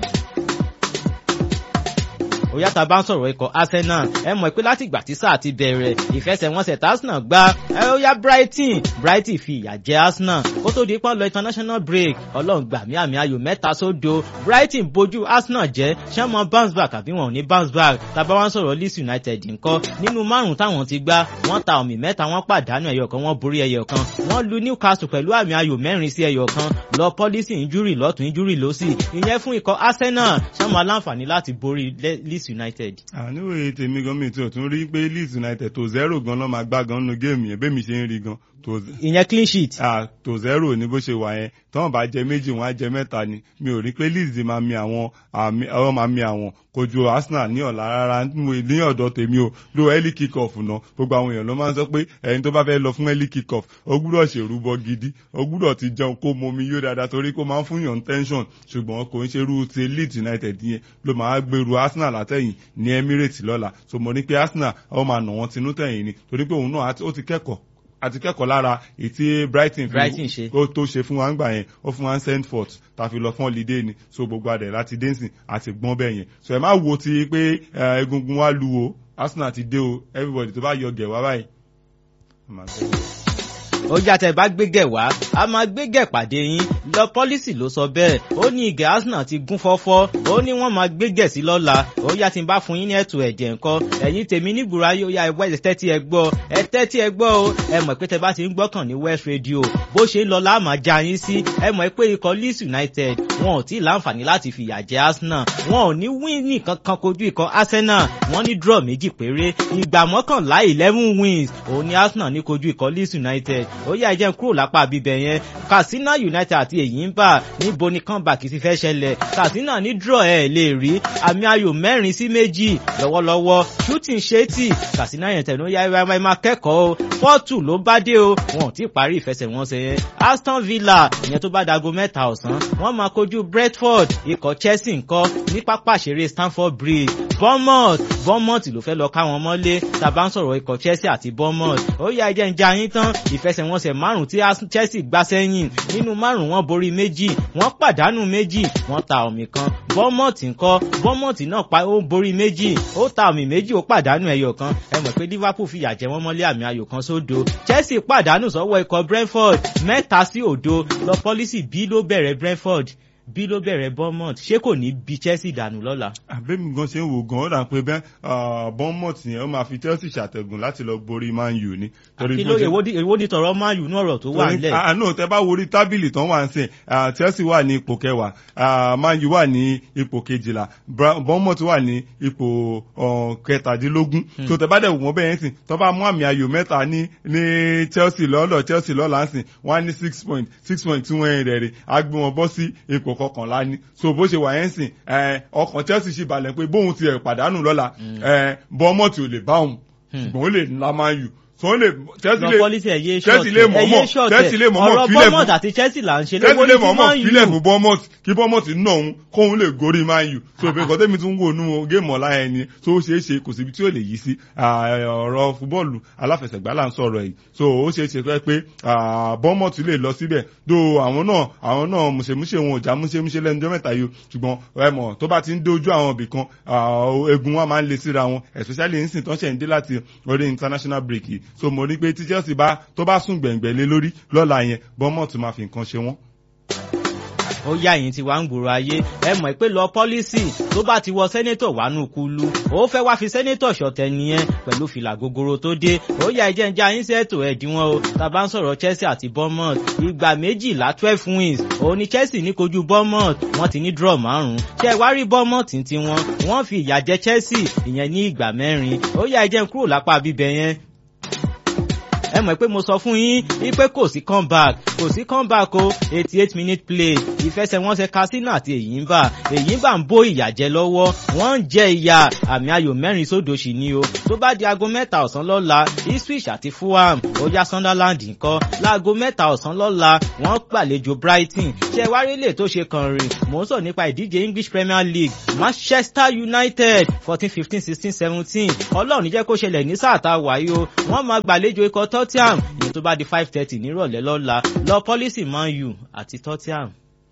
òyà tá a bá ń sọ̀rọ̀ ikọ̀ arsenal ẹ mọ̀ pé láti ìgbà tí sáà ti bẹ̀rẹ̀ ìfẹsẹ̀wọnsẹ̀ tí arsenal gbá ẹ ó yá brighton brighton fi ìyà jẹ arsenal kó tó di pọ́n lọ international break ọlọ́run gbà mí àmì ayò mẹ́ta sódo brighton bojú arsenal jẹ́ ṣé mọ bounce back àbí wọn ò ní bounce back tàbá wọn sọ̀rọ̀ leeds united ńkọ́ nínú márùn táwọn ti gbá wọ́n ta ọ̀mì mẹ́ta wọ́n pàdánù ẹyọ kan wọ́n borí ẹyọ kan wọ́n lu newcastle pẹ̀lú àmì ayò mẹ́rin sí ẹyọ kan lọ policy injury lọ́tún injury lọ́sì ìyẹn fún ikọ̀ arsenal ṣé mọ aláǹfààní láti borí leeds united. àníwèé tèmi gan mi tí o tún rí pé leeds united tó zero gan lọ́ máa gbá gan nínú géèmù yẹn bẹ́ẹ̀ mi ṣe ń rí gan ìyẹn clean sheet. ah tó zero ní bó ṣe wà yẹn tọ́wọ́n bá jẹ méjì wọ́n á jẹ mẹ́ta ni mi ò rí pé leeds máa mi àwọn ọ̀rọ̀ máa mi àwọn kojú arsenal ní ọ̀la rárá ní ọ̀dọ̀ tèmi o lo early kick off náà gbogbo àwọn èèyàn ló máa ń sọ pé ẹni tó bá fẹ́ lọ fún early kick off ó gbúdọ̀ ṣèrúbọ gidi ó gbúdọ̀ ti jẹun kó momi yó dáadáa torí kó máa ń fún yàn tension ṣùgbọ́n kò ń ṣerú ti leeds united yẹn ló máa gbèrú arsenal látẹ̀yìn ní emirates lọ́la so mo ní pé arsenal ó máa nà wọ́n tinú tẹ̀yìn ni torí pé òun náà ó ti kẹ́kọ̀ọ́ àti kẹ́kọ̀ọ́ lára ètí brighton brighton ṣe ó tó ṣe fún wa ń gbà yẹn ó fún wa ń send forth ta fi lọ fún holiday ni so gbogbo adẹ̀ láti dancing àti gbọ́n bẹ́ẹ̀ yẹn so ẹ má wo ti pé egungun wa lu o arsenal ti dé o everybody tó bá yọ gẹ̀ wá báyìí ó yàtọ̀ bá gbégẹ̀ wá a máa gbégẹ̀ pàdé yín lọ pọ́lísì ló sọ bẹ́ẹ̀ ó ní ìgẹ̀ arsenal ti gún fọ́fọ́ ó ní wọ́n máa gbégẹ̀ sí lọ́la ó yá tí n bá fún yín ní ẹ̀tù ẹ̀jẹ̀ nǹkan ẹ̀yin tèmi nígboro ayé ó yá ẹ̀wọ́ ẹ̀ tẹ́tí ẹ gbọ́ ẹ tẹ́tí ẹ gbọ́ o ẹ mọ̀ pé tẹ bá ti ń gbọ́kàn ní west radio bó ṣe ń lọ láàmà já yín sí ẹ mọ̀ pé ikọ̀ leeds united wọn ò tí ì láǹfààní láti fìyà jẹ arsenal wọn ò ní wíìnì kankan kojú ikọ̀ arsenal wọn ní draw méjì péré ìgbà mọ́kànlá eleven wins òun ni arsenal ní kojú ikọ̀ leeds united ó yá ẹjẹ́ kúrò lápá bíbẹ̀ yẹn katsina united àti èyí ń bà níbo ni comeback ti fẹ́ ṣẹlẹ̀ katsina ní draw ẹ̀ lè rí àmì ayò mẹ́rin sí méjì lọ́wọ́lọ́wọ́ shooting ṣétì katsina united ló yá ẹ máa kẹ́kọ̀ọ́ o fọ́ọ̀tù ló bá dé o wọn ò tí ì parí ìfẹsẹ̀wọnsẹ̀ yẹn aston villa ìyẹn tó bá dago mẹ́ta ọ̀sán wọ́n máa kojú brentford ikọ̀ chelsea ńkọ́ ní pápá ìṣeré stamford bridge bournemouth bournemouth ló fẹ́ lọ ká wọn mọ́lé tàbá ń sọ̀rọ̀ ikọ̀ chelsea àti bournemouth ó yá ẹjẹ́ ń já yín tán ìfẹsẹ̀wọnsẹ̀ márùn tí chelsea gbá sẹ́yìn nínú márùn wọ́n borí méjì wọ́n pàdánù méjì wọ́n ta ọ̀mì kan bournemouth ńkọ́ bournemouth náà pa ó borí méjì ó ta ọ̀mì méjì ó pàdánù ẹyọ kan ẹ mọ̀ pé liverpool fìyà jẹ wọ́n mọ́lé àmì ayò kan sódo chelsea pàdánù sọ́wọ́ ikọ̀ brentford mẹ́ta sí òdo lọ pọ́lísì bí ló bẹ̀rẹ̀ brentford bí ló bẹ̀rẹ̀ bournemouth ṣé kò ní bí chelsea dànù lọ́la. àbẹ́mi gan ṣe ń wò gan ó dà pé bẹ́ẹ̀ bournemouth yẹn ó máa fi chelsea ṣàtẹ̀gùn láti lọ borí man u ni. àti lóye èwo ni tọrọ man u ní ọ̀rọ̀ tó wà nílẹ̀. àánú tẹ bá worí tábìlì tán wà ń sìn chelsea wà ní ipò kẹwàá man u wà ní ipò kejìlá bournemouth wà ní ipò kẹtàdínlógún tó tẹ bá dẹ̀ wọ́n bẹ́ẹ̀ ń sìn tó bá mú àmì ayò mẹ́ta ní ní chelsea lọ́lọ́ chelsea lọ́la ń sìn wọ́n á ní six point six point tí wọ́n rẹ̀ rẹ̀ á gbé wọn bọ́ sí ipò kọkànlá ni so bó ṣe wà yẹn sìn ọkàn chelsea ṣì balẹ̀ pé bóun ti ẹ̀ pàdánù lọ́la bọ́mọ̀tì ò lè bá òun ṣùgbọ́n ó lè ńlá máa yù so lè chelsea lè chelsea lè mọ̀mọ́ chelsea lè mọ̀mọ́ filẹ̀ fún àti chelsea là ń ṣe chelsea lè mọ̀mọ́ filẹ̀ fún bournemouth kí bournemouth nà òun kóun lè gorí man u so bí nǹkan tẹ́mi tún wò nú géèmù ọ̀la yẹn ni so ó ṣeé ṣe kò síbi tí ó lè yí sí ọ̀rọ̀ fúbọ́ọ̀lù aláfẹsẹ̀gbá là ń sọ̀rọ̀ yìí so ó ṣeé ṣe pé pé bournemouth lè lọ síbẹ̀ do àwọn náà àwọn náà mùsèmùsè wọn ò já mùsèmùsè lẹ́nu ọjọ́ mẹ́ta yìí ṣùgbọ́n ẹ mọ̀ tó bá ti ń dojú àwọn ibì kan egun wa máa ń le síra wọn especially ń sìn tó ń ṣẹ̀ ń dé láti orí international break yìí so mo rí pé tí chelsea bá tó bá sùn gbẹ̀ngbẹ̀ lé lórí lọ́la yẹn bournemouth máa fi nǹkan ṣe wọ́n. ó yá ẹ̀yìn tí wàá ń gbòòrò ayé ẹ mọ̀ pé lọ pọ́lísì tó bá ti wọ sẹ́nétọ̀ wánú kulu ó fẹ́ wá fi sẹ́nétọ̀ ṣọ̀tẹ̀ nìyẹn pẹ̀lú fìlà gogoro tó dé ó yá ẹjẹ́ ń já yín sẹ́tò ẹ̀dínwọ́n o tá a bá ń sọ̀rọ̀ Chelsea àti Bournemouth ìgbà méjìlá twelve wins òun ni Chelsea ní kojú Bournemouth wọ́n ti ní draw márùn-ún ṣé ẹ wá rí Bournemouth tí wọ́n wọ́n fi ìyà jẹ Chelsea ìyẹn ní ìgbà mẹ́rin ó yá ẹjẹ́ ń kúrò lápá bíbẹ̀ yẹn ẹ mọ̀ pé mo sọ fún yín wípé kò sí comeback kò sí comeback o eighty eight minute play ìfẹsẹ̀wọnsẹ̀ Casino àti Èyínbà Èyínbà ń bó ìyà jẹ lọ́wọ́ wọ́n ń jẹ ìyà àmì ayò mẹ́rin sódò sí ni o tó bá di aago mẹ́ta ọ̀sán lọ́la Ipswich àti Fulham ó yá Sunderland ńkọ́ láago mẹ́ta ọ̀sán lọ́la wọ́n gbàlejò Brighton ṣe wárí lè tó ṣe kàn rìn mò ń sọ nípa ìdíje English Premier League Manchester United fourteen fifteen sixteen seventeen ọlọ́run jẹ́ kó ṣẹlẹ̀ ní sáà tá a wáyé o wọ́n máa gbàlejò ikọ̀ Tottenham ìyẹn tó bá di five thirty nírọ̀lẹ́ lọ́la lọ pọ́lísì Man U àti Tottenham.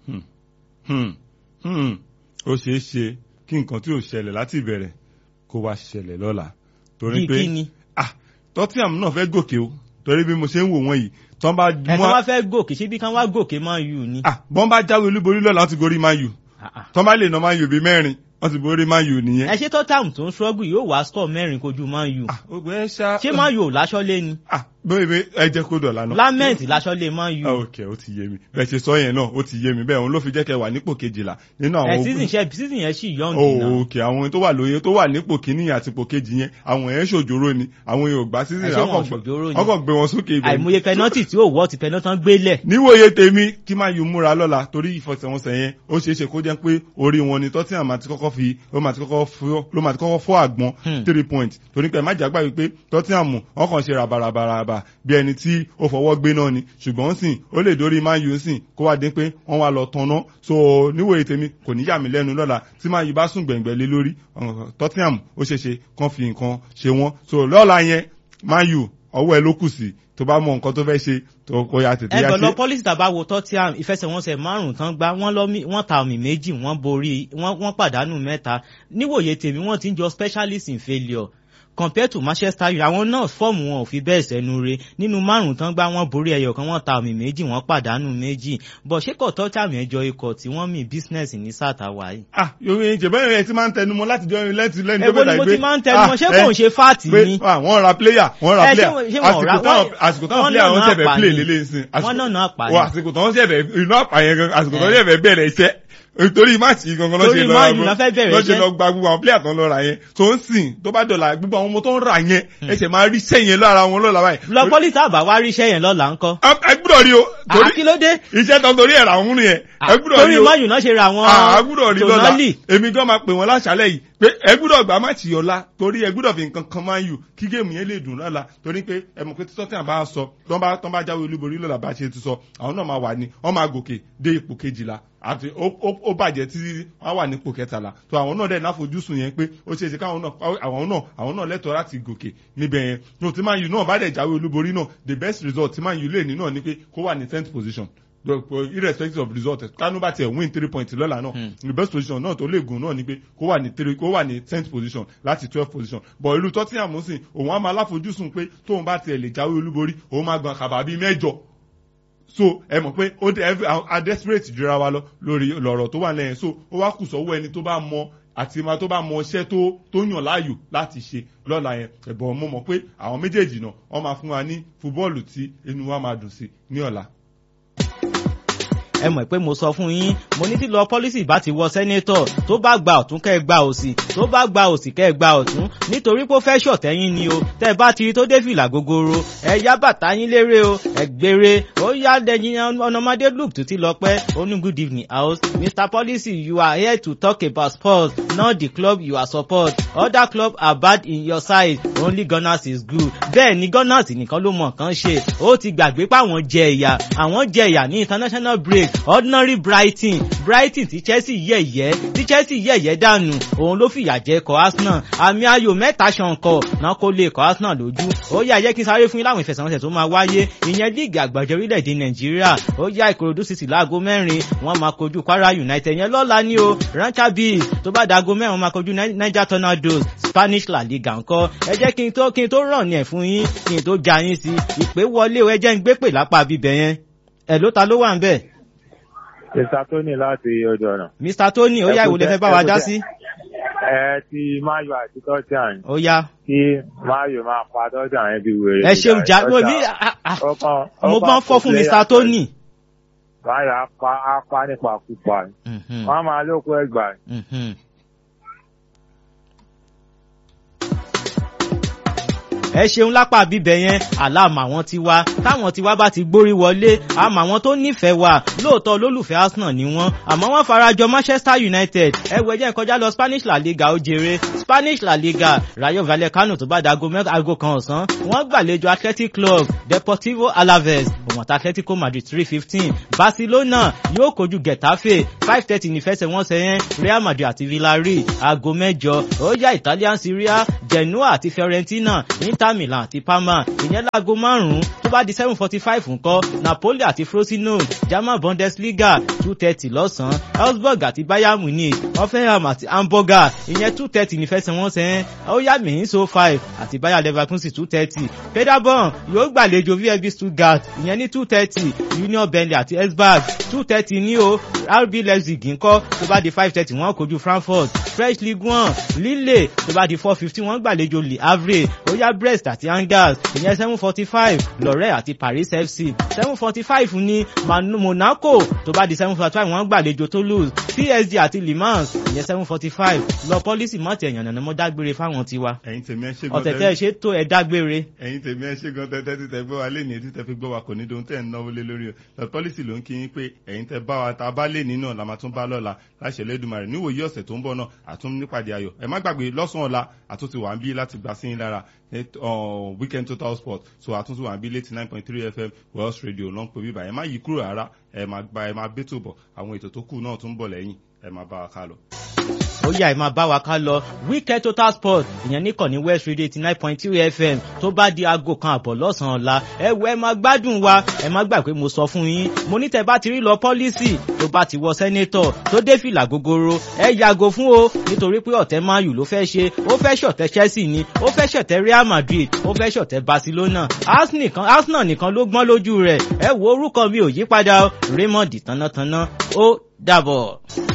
ó ṣeé ṣe kí nǹkan tí ò ṣẹlẹ̀ láti ìbẹ̀rẹ̀ kó wá ṣẹlẹ̀ lọ́la torí Bí pé kíni? ah Tottenham náà fẹ́ gòkè o torí bí mo ṣe ń wò wọ́n yìí tọ́n bá ẹ̀kan mú wá fẹ́ gòkè ṣé bí kan wá gòkè Man U ni. ah bọ́n bá jáwé olúborí lọ́la wọ́n ti gorí Man U Ah, ah. tọ́n bá lè ná Man U bíi mẹ́rin wọ́n ti borí Man U nìyẹn. ẹ ṣé Tottenham tó ń struggle yóò wá score mẹ́rin kojú Man U ah ó gbé ṣá. ṣé Man U ò láṣọ́lé ni ah bóyá bẹ́ẹ̀ ẹ jẹ́ kó dọ̀la náà. lament láṣọ́lé Man Ah, U ok ó ti yé mi bẹ́ẹ̀ ṣe sọ yẹn náà ó ti yé mi bẹ́ẹ̀ òun ló fi jẹ́ kẹ́ wà nípò kejìlá nínú ẹ àwọn season ṣe season yẹn sì young oh náà ok àwọn tó wà lóye tó wà nípò kínní àti ipò kejì yẹn àwọn yẹn ṣòjòrò ni àwọn yẹn ò gbà sí Ẹ ṣé wọn ṣòjòrò ni? ọkọ̀ gbé wọn sókè ibẹ̀ ni. àìmọye penalty tí ó wọ́ ti penalty tán gbélẹ̀ níwòye tèmi kí máa yù múra lọ́la torí ìfọsẹ̀wọnsẹ̀ yẹn ó ṣeé ṣe kó jẹ́ pé orí wọn ni Tottenham máa ti kọ́kọ́ fi ló máa ti kọ́kọ́ fọ́ ló máa ti kọ́kọ́ fọ́ àgbọn Hmm. three points torí pé má jàgbá wípé Tottenham wọn kàn ṣe rabarabaraba bí ẹni tí ó fọwọ́ gbé náà ni ṣùgbọ́n sìn ó lè dórí Man U sìn kó wá dé pé wọ́n wá lọ tanná so níwòye tèmi kò ní yà mí lẹ́nu lọ́la tí Man U bá sùn gbẹ̀ngbẹ̀ lé lórí ọ̀n- Tottenham ó ṣeé ṣe kán fi nǹkan ṣe wọ́n so lọ́la yẹn Man U ọwọ́ ẹ ló kù sí tó bá mọ nǹkan tó fẹ́ ṣe tó kó ya tètè ya ẹgbẹ́ lọ ṣe. policy tàbá wo Tottenham ìfẹsẹ̀wọnsẹ̀ márùn-ún tán gbá wọ́n lọ mí- wọ́n ta ọ̀mì méjì wọ́n borí wọ́n wọ́n pàdánù mẹ́ta níwòye tèmi wọ́n ti ń jọ specialist in failure compared to Manchester United àwọn náà fọ́ọ̀mù wọn ò fi bẹ́ẹ̀ sẹ́nu re nínú márùn-ún tán gbá wọ́n borí ẹyọ kan wọ́n ta ọ̀mì méjì wọ́n pàdánù méjì bọ̀ ṣé kò Tottenham ẹjọ́ ikọ̀ tí wọ́n mì business ní sátàwá yìí. ah yorùbá yẹn jẹ̀bẹ́ yẹn ti máa ń tẹnumọ́ láti jọ irin lẹ́tì lẹ́nu èwo ni mo ti máa ń tẹnu mọ́ ṣé kò ń ṣe fáàtì pé ni. ah, wọ́n ra player wọ́n ra Ẹ, ṣé player wọ́n- ṣé wọ́n ra- àsìkò táwọn wọ́n- àsìkò táwọn wọ́n player náà wọn náà ṣẹ̀fẹ̀ pa play ni. lélẹ̀ nsìn wọ́n náà náà pa ni. wọ́n àsìkò táwọn ṣẹ̀fẹ̀ inú àpá yẹn gan àsìkò táwọn Ẹ. ṣẹ̀fẹ̀ bẹ̀rẹ̀ iṣẹ́ torí máàcì gangan ló Torí ṣe lọ Man U ló fẹ́ bẹ̀rẹ̀ ló ṣe iṣẹ́. lọ gba gbogbo àwọn player tó ń lọ ra yẹn tó ń sìn tó bá dọ̀là gbogbo àwọn ọmọ tó ń rà yẹn ẹsẹ̀ máa rí iṣẹ́ yẹn lára wọn lọ́la báyìí. lọ policy tàbá wá ríṣẹ́ yẹn lọ́la ńkọ́. ẹ gbúdọ̀ rí o torí àkílódé iṣẹ́ tó ń torí ẹ̀rà òun nìyẹn ẹ gbúdọ̀ rí torí o Man U náà ṣe ra àwọn àgbúdọ̀ rí lọ́la Tonali. èmi gan máa pè wọ́n láṣálẹ̀ yìí pé ẹ gbúdọ̀ gbà má tì ọ̀la torí ẹ gbúdọ̀ fi nǹkan kan máa yù kí géèmù yẹn lè dùn lọ́la torí pé ẹ mọ̀ pé tí Tottenham bá sọ tọ́n bá tọ́n bá jáwé olúborí lọ́la bá ṣe ti sọ àwọn náà máa wà ní wọ́n máa gòkè dé ipò kejìlá àti ó ó- ó bàjẹ́ tí wọ́n wà nípò kẹtàlá tó àwọn náà dẹ̀ náfojúsùn yẹn pé ó ṣeé ṣe káwọn náà àwọn náà àwọn náà lẹ́tọ̀ọ́ láti gòkè níbẹ̀ yẹn tó tí Man U náà bá dẹ̀ jáwé olúborí náà the best result tí Man U lè ní náà ni pé kó wà ní tenth position The- irrespective of result kánú bá tiẹ̀ win three points lọ́la náà Hmm. the best position náà tó lè gùn náà ni pé kó wà ní three kó wà ní tenth position láti twelve position but irú Tottenham sìn òun á máa láfojúsùn pé tóun bá tiẹ̀ lè jáwé olúborí òun máa gbọ̀n kàbà bíi mẹ́jọ so ẹ mọ̀ pé ó dé every a desperate jura wa lọ lórí lọ̀rọ̀ tó wà lẹ́yìn so ó wá kù sọ́wọ́ ẹni tó bá mọ àti ma tó bá mọ iṣẹ́ tó tó yàn láàyò láti ṣe lọ́la yẹn ẹ̀bọ̀n mo mọ̀ pé àwọn méjèèjì náà wọ́n máa fún wa ní fúbọ́ọ̀lù tí inú wa máa dùn sí ní ọ̀la. ẹ mọ̀ pé mo sọ fún yín mo ní tí lọ pọ́lísì bá ti wọ sẹ́nétọ̀ tó bá gba ọ̀tún kẹ́ ẹ gba òsì tó bá gba òsì kẹ́ ẹ gba ọ̀tún nítorí pé ó fẹ́ ṣọ̀tẹ́yìn ni o tẹ́ ẹ bá ti rí tó dé fìlà gogoro ẹ yá bàtà yín lérè o ẹ gbére ó yá dẹ̀yìn ọ̀nàmọ́dé look tó ti lọ pẹ́ ó ní good evening house mr policy you are here to talk about sports not the club you are support other club are bad in your side only gunners is good bẹ́ẹ̀ ni gunners nìkan ló mọ̀ kán ṣe ó ti gbàgbé pé àwọn jẹ ìyà àwọn jẹ ìyà ní international break ordinary brighton brighton tí chelsea yẹ̀yẹ́ tí chelsea yẹ̀yẹ́ dànù òun ló fìyà jẹ ikọ̀ arsenal àmì ayò mẹ́ta ṣànkọ náà kó lè ikọ̀ arsenal lójú ó yá jẹ́ kí n sáré fún yín láwọn ìfẹsẹ̀wọnsẹ̀ tó máa wáyé ìyẹn líìgì àgbàjọ orílẹ̀-èdè nàìjíríà ó yá ìkòròdú city láago mẹ́rin wọ́n máa kojú kwara united yẹn lọ́la ní o rancher bees tó bá dago mẹ́rin wọ́n máa kojú Ni- niger tornadoes spanish la liga ńkọ́ ẹ jẹ́ kí n tó kí n tó ràn ní ẹ̀ fún yín kí n tó ja yín sí ìpè wọlé o ẹ jẹ́ ń gbé pè lápá bíbẹ̀ yẹn ẹ̀ ló ta ló wà ń bẹ̀ Mr. Tony láti ojú ọ̀nà. mr tony ó yá ìwòlẹ̀ fẹ́ bá wa dá sí. Ẹ ti Mayo àti Tọ́jà ó yá kí Mayo máa pa Tọ́jà yẹn bí wèrè. ẹ ṣeun jà mo mi mo máa ń fọ́ fún mr tony. Mayo á pa á pa nípa púpà. Mhm, Wọ́n á máa lóko ẹgbàá. mhm. ẹ ṣeun lápá bíbẹ yẹn àlámà àwọn tiwa táwọn tiwa bá ti gbórí wọlé àmọ́ àwọn tó nífẹ̀ẹ́ wa lóòótọ́ olólùfẹ́ arsenal ni wọ́n àmọ́ wọ́n farajọ manchester united ẹwẹ́ jẹ́ kọjá lọ spanish la liga ó jèrè spanish la liga rayo vallecano tó bá da aago mẹ́ta aago kan ọ̀sán wọ́n gbàlejò athletic club deportivo alaves òmùọ̀tà atletico madrid three fifteen barcelona yóò kojú getafe five thirty nífẹsẹ̀wọnsẹ̀ yẹn real madrid àti villarreal aago mẹ́jọ ó yá italian syria genoa àti fiorentina inter milan àti parma ìyẹn láago márùn-ún tó bá di seven forty five ńkọ́ napoli àti frosinone german bundesliga two thirty lọ́sàn-án augsburg àti bayern munich hoffenheim àti hamburger ìyẹn two thirty nífẹsẹ̀wọnsẹ̀ yẹn ó yá mìíṣó five àti bayer leverkusen two thirty paderborn yóò gbàlejò vfb stuttgart ìyẹn ní two thirty union berlin àti esberg two thirty ní o rb leipzig ńkọ́ tó bá di five thirty wọ́n kojú frankfurt fresh league one lille tó bá di four fifty wọ́n gbàlejò le havre ó yá brest àti angers ìyẹn seven forty five lorẹ́ àti paris fc seven forty five ní Man- monaco tó bá di seven forty five wọ́n gbàlejò toulouse psg àti le mans ìyẹn seven forty five lọ pọ́lísì mọ́tì ẹ̀yàn nànà mọ́ dágbére fáwọn tiwa ẹ̀yin tèmi ẹ ṣe gan ọ̀tẹ̀ tẹ́ ẹ ṣe tó ẹ dágbére. ẹ̀yin tèmi ẹ ṣe gan tẹ́tẹ́ títẹ gbọ́ wa lé ní etí tẹ́ fi gbọ́ wa kò ní dohun tẹ́ ẹ̀ ń náwó lé lórí o lọ pọ́lísì ló ń kí yín pé ẹ̀yin tẹ́ bá wa ta bá lé ní náà la máa tún bá lọ́la láṣẹ lẹ́dùnmarè níwòye ọ̀sẹ̀ tó ń bọ̀ náà àtún nípàdé ayọ̀ ẹ má gbàgbé lọ́sàn-án ọ̀la àtúntì wà ń bí láti gbà sí yín lára net- uh, weekend total sport so àtúntì wà ń bí létí nine point three fm wells radio ló ń pè bíbá ẹ má yí kúrò rárá ẹ má gba ẹ má bẹ́tò bọ̀ àwọn ètò tó kù náà tún ń bọ̀ lẹ́yìn ẹ má bá wa ká lọ. ó yá ẹ máa bá wa ká lọ weekend total sport ìyẹn nìkan ní west radio eighty nine point three fm tó bá di aago kan àbọ̀ lọ́sàn-án ọ̀la ẹ wọ ẹ máa gbádùn wa ẹ má gbà pé mo sọ fún yín mo ní tẹ bá ti rí lọ pọ́lísì tó bá ti wọ sẹ́nétọ̀ tó dé fìlà gogoro ẹ yàgò fún o nítorí pé ọ̀tẹ̀ mayu ló fẹ́ ṣe ó fẹ́ ṣọ̀tẹ̀ chelsea ni ó fẹ́ ṣọ̀tẹ̀ real madrid ó fẹ́ ṣọ̀tẹ̀ barcelona arsenal nìkan arsenal nìkan ló gbọ́n lójú rẹ̀ ẹ wo orúkọ mi ò yípadà o raymond tánátáná ó dàbọ̀.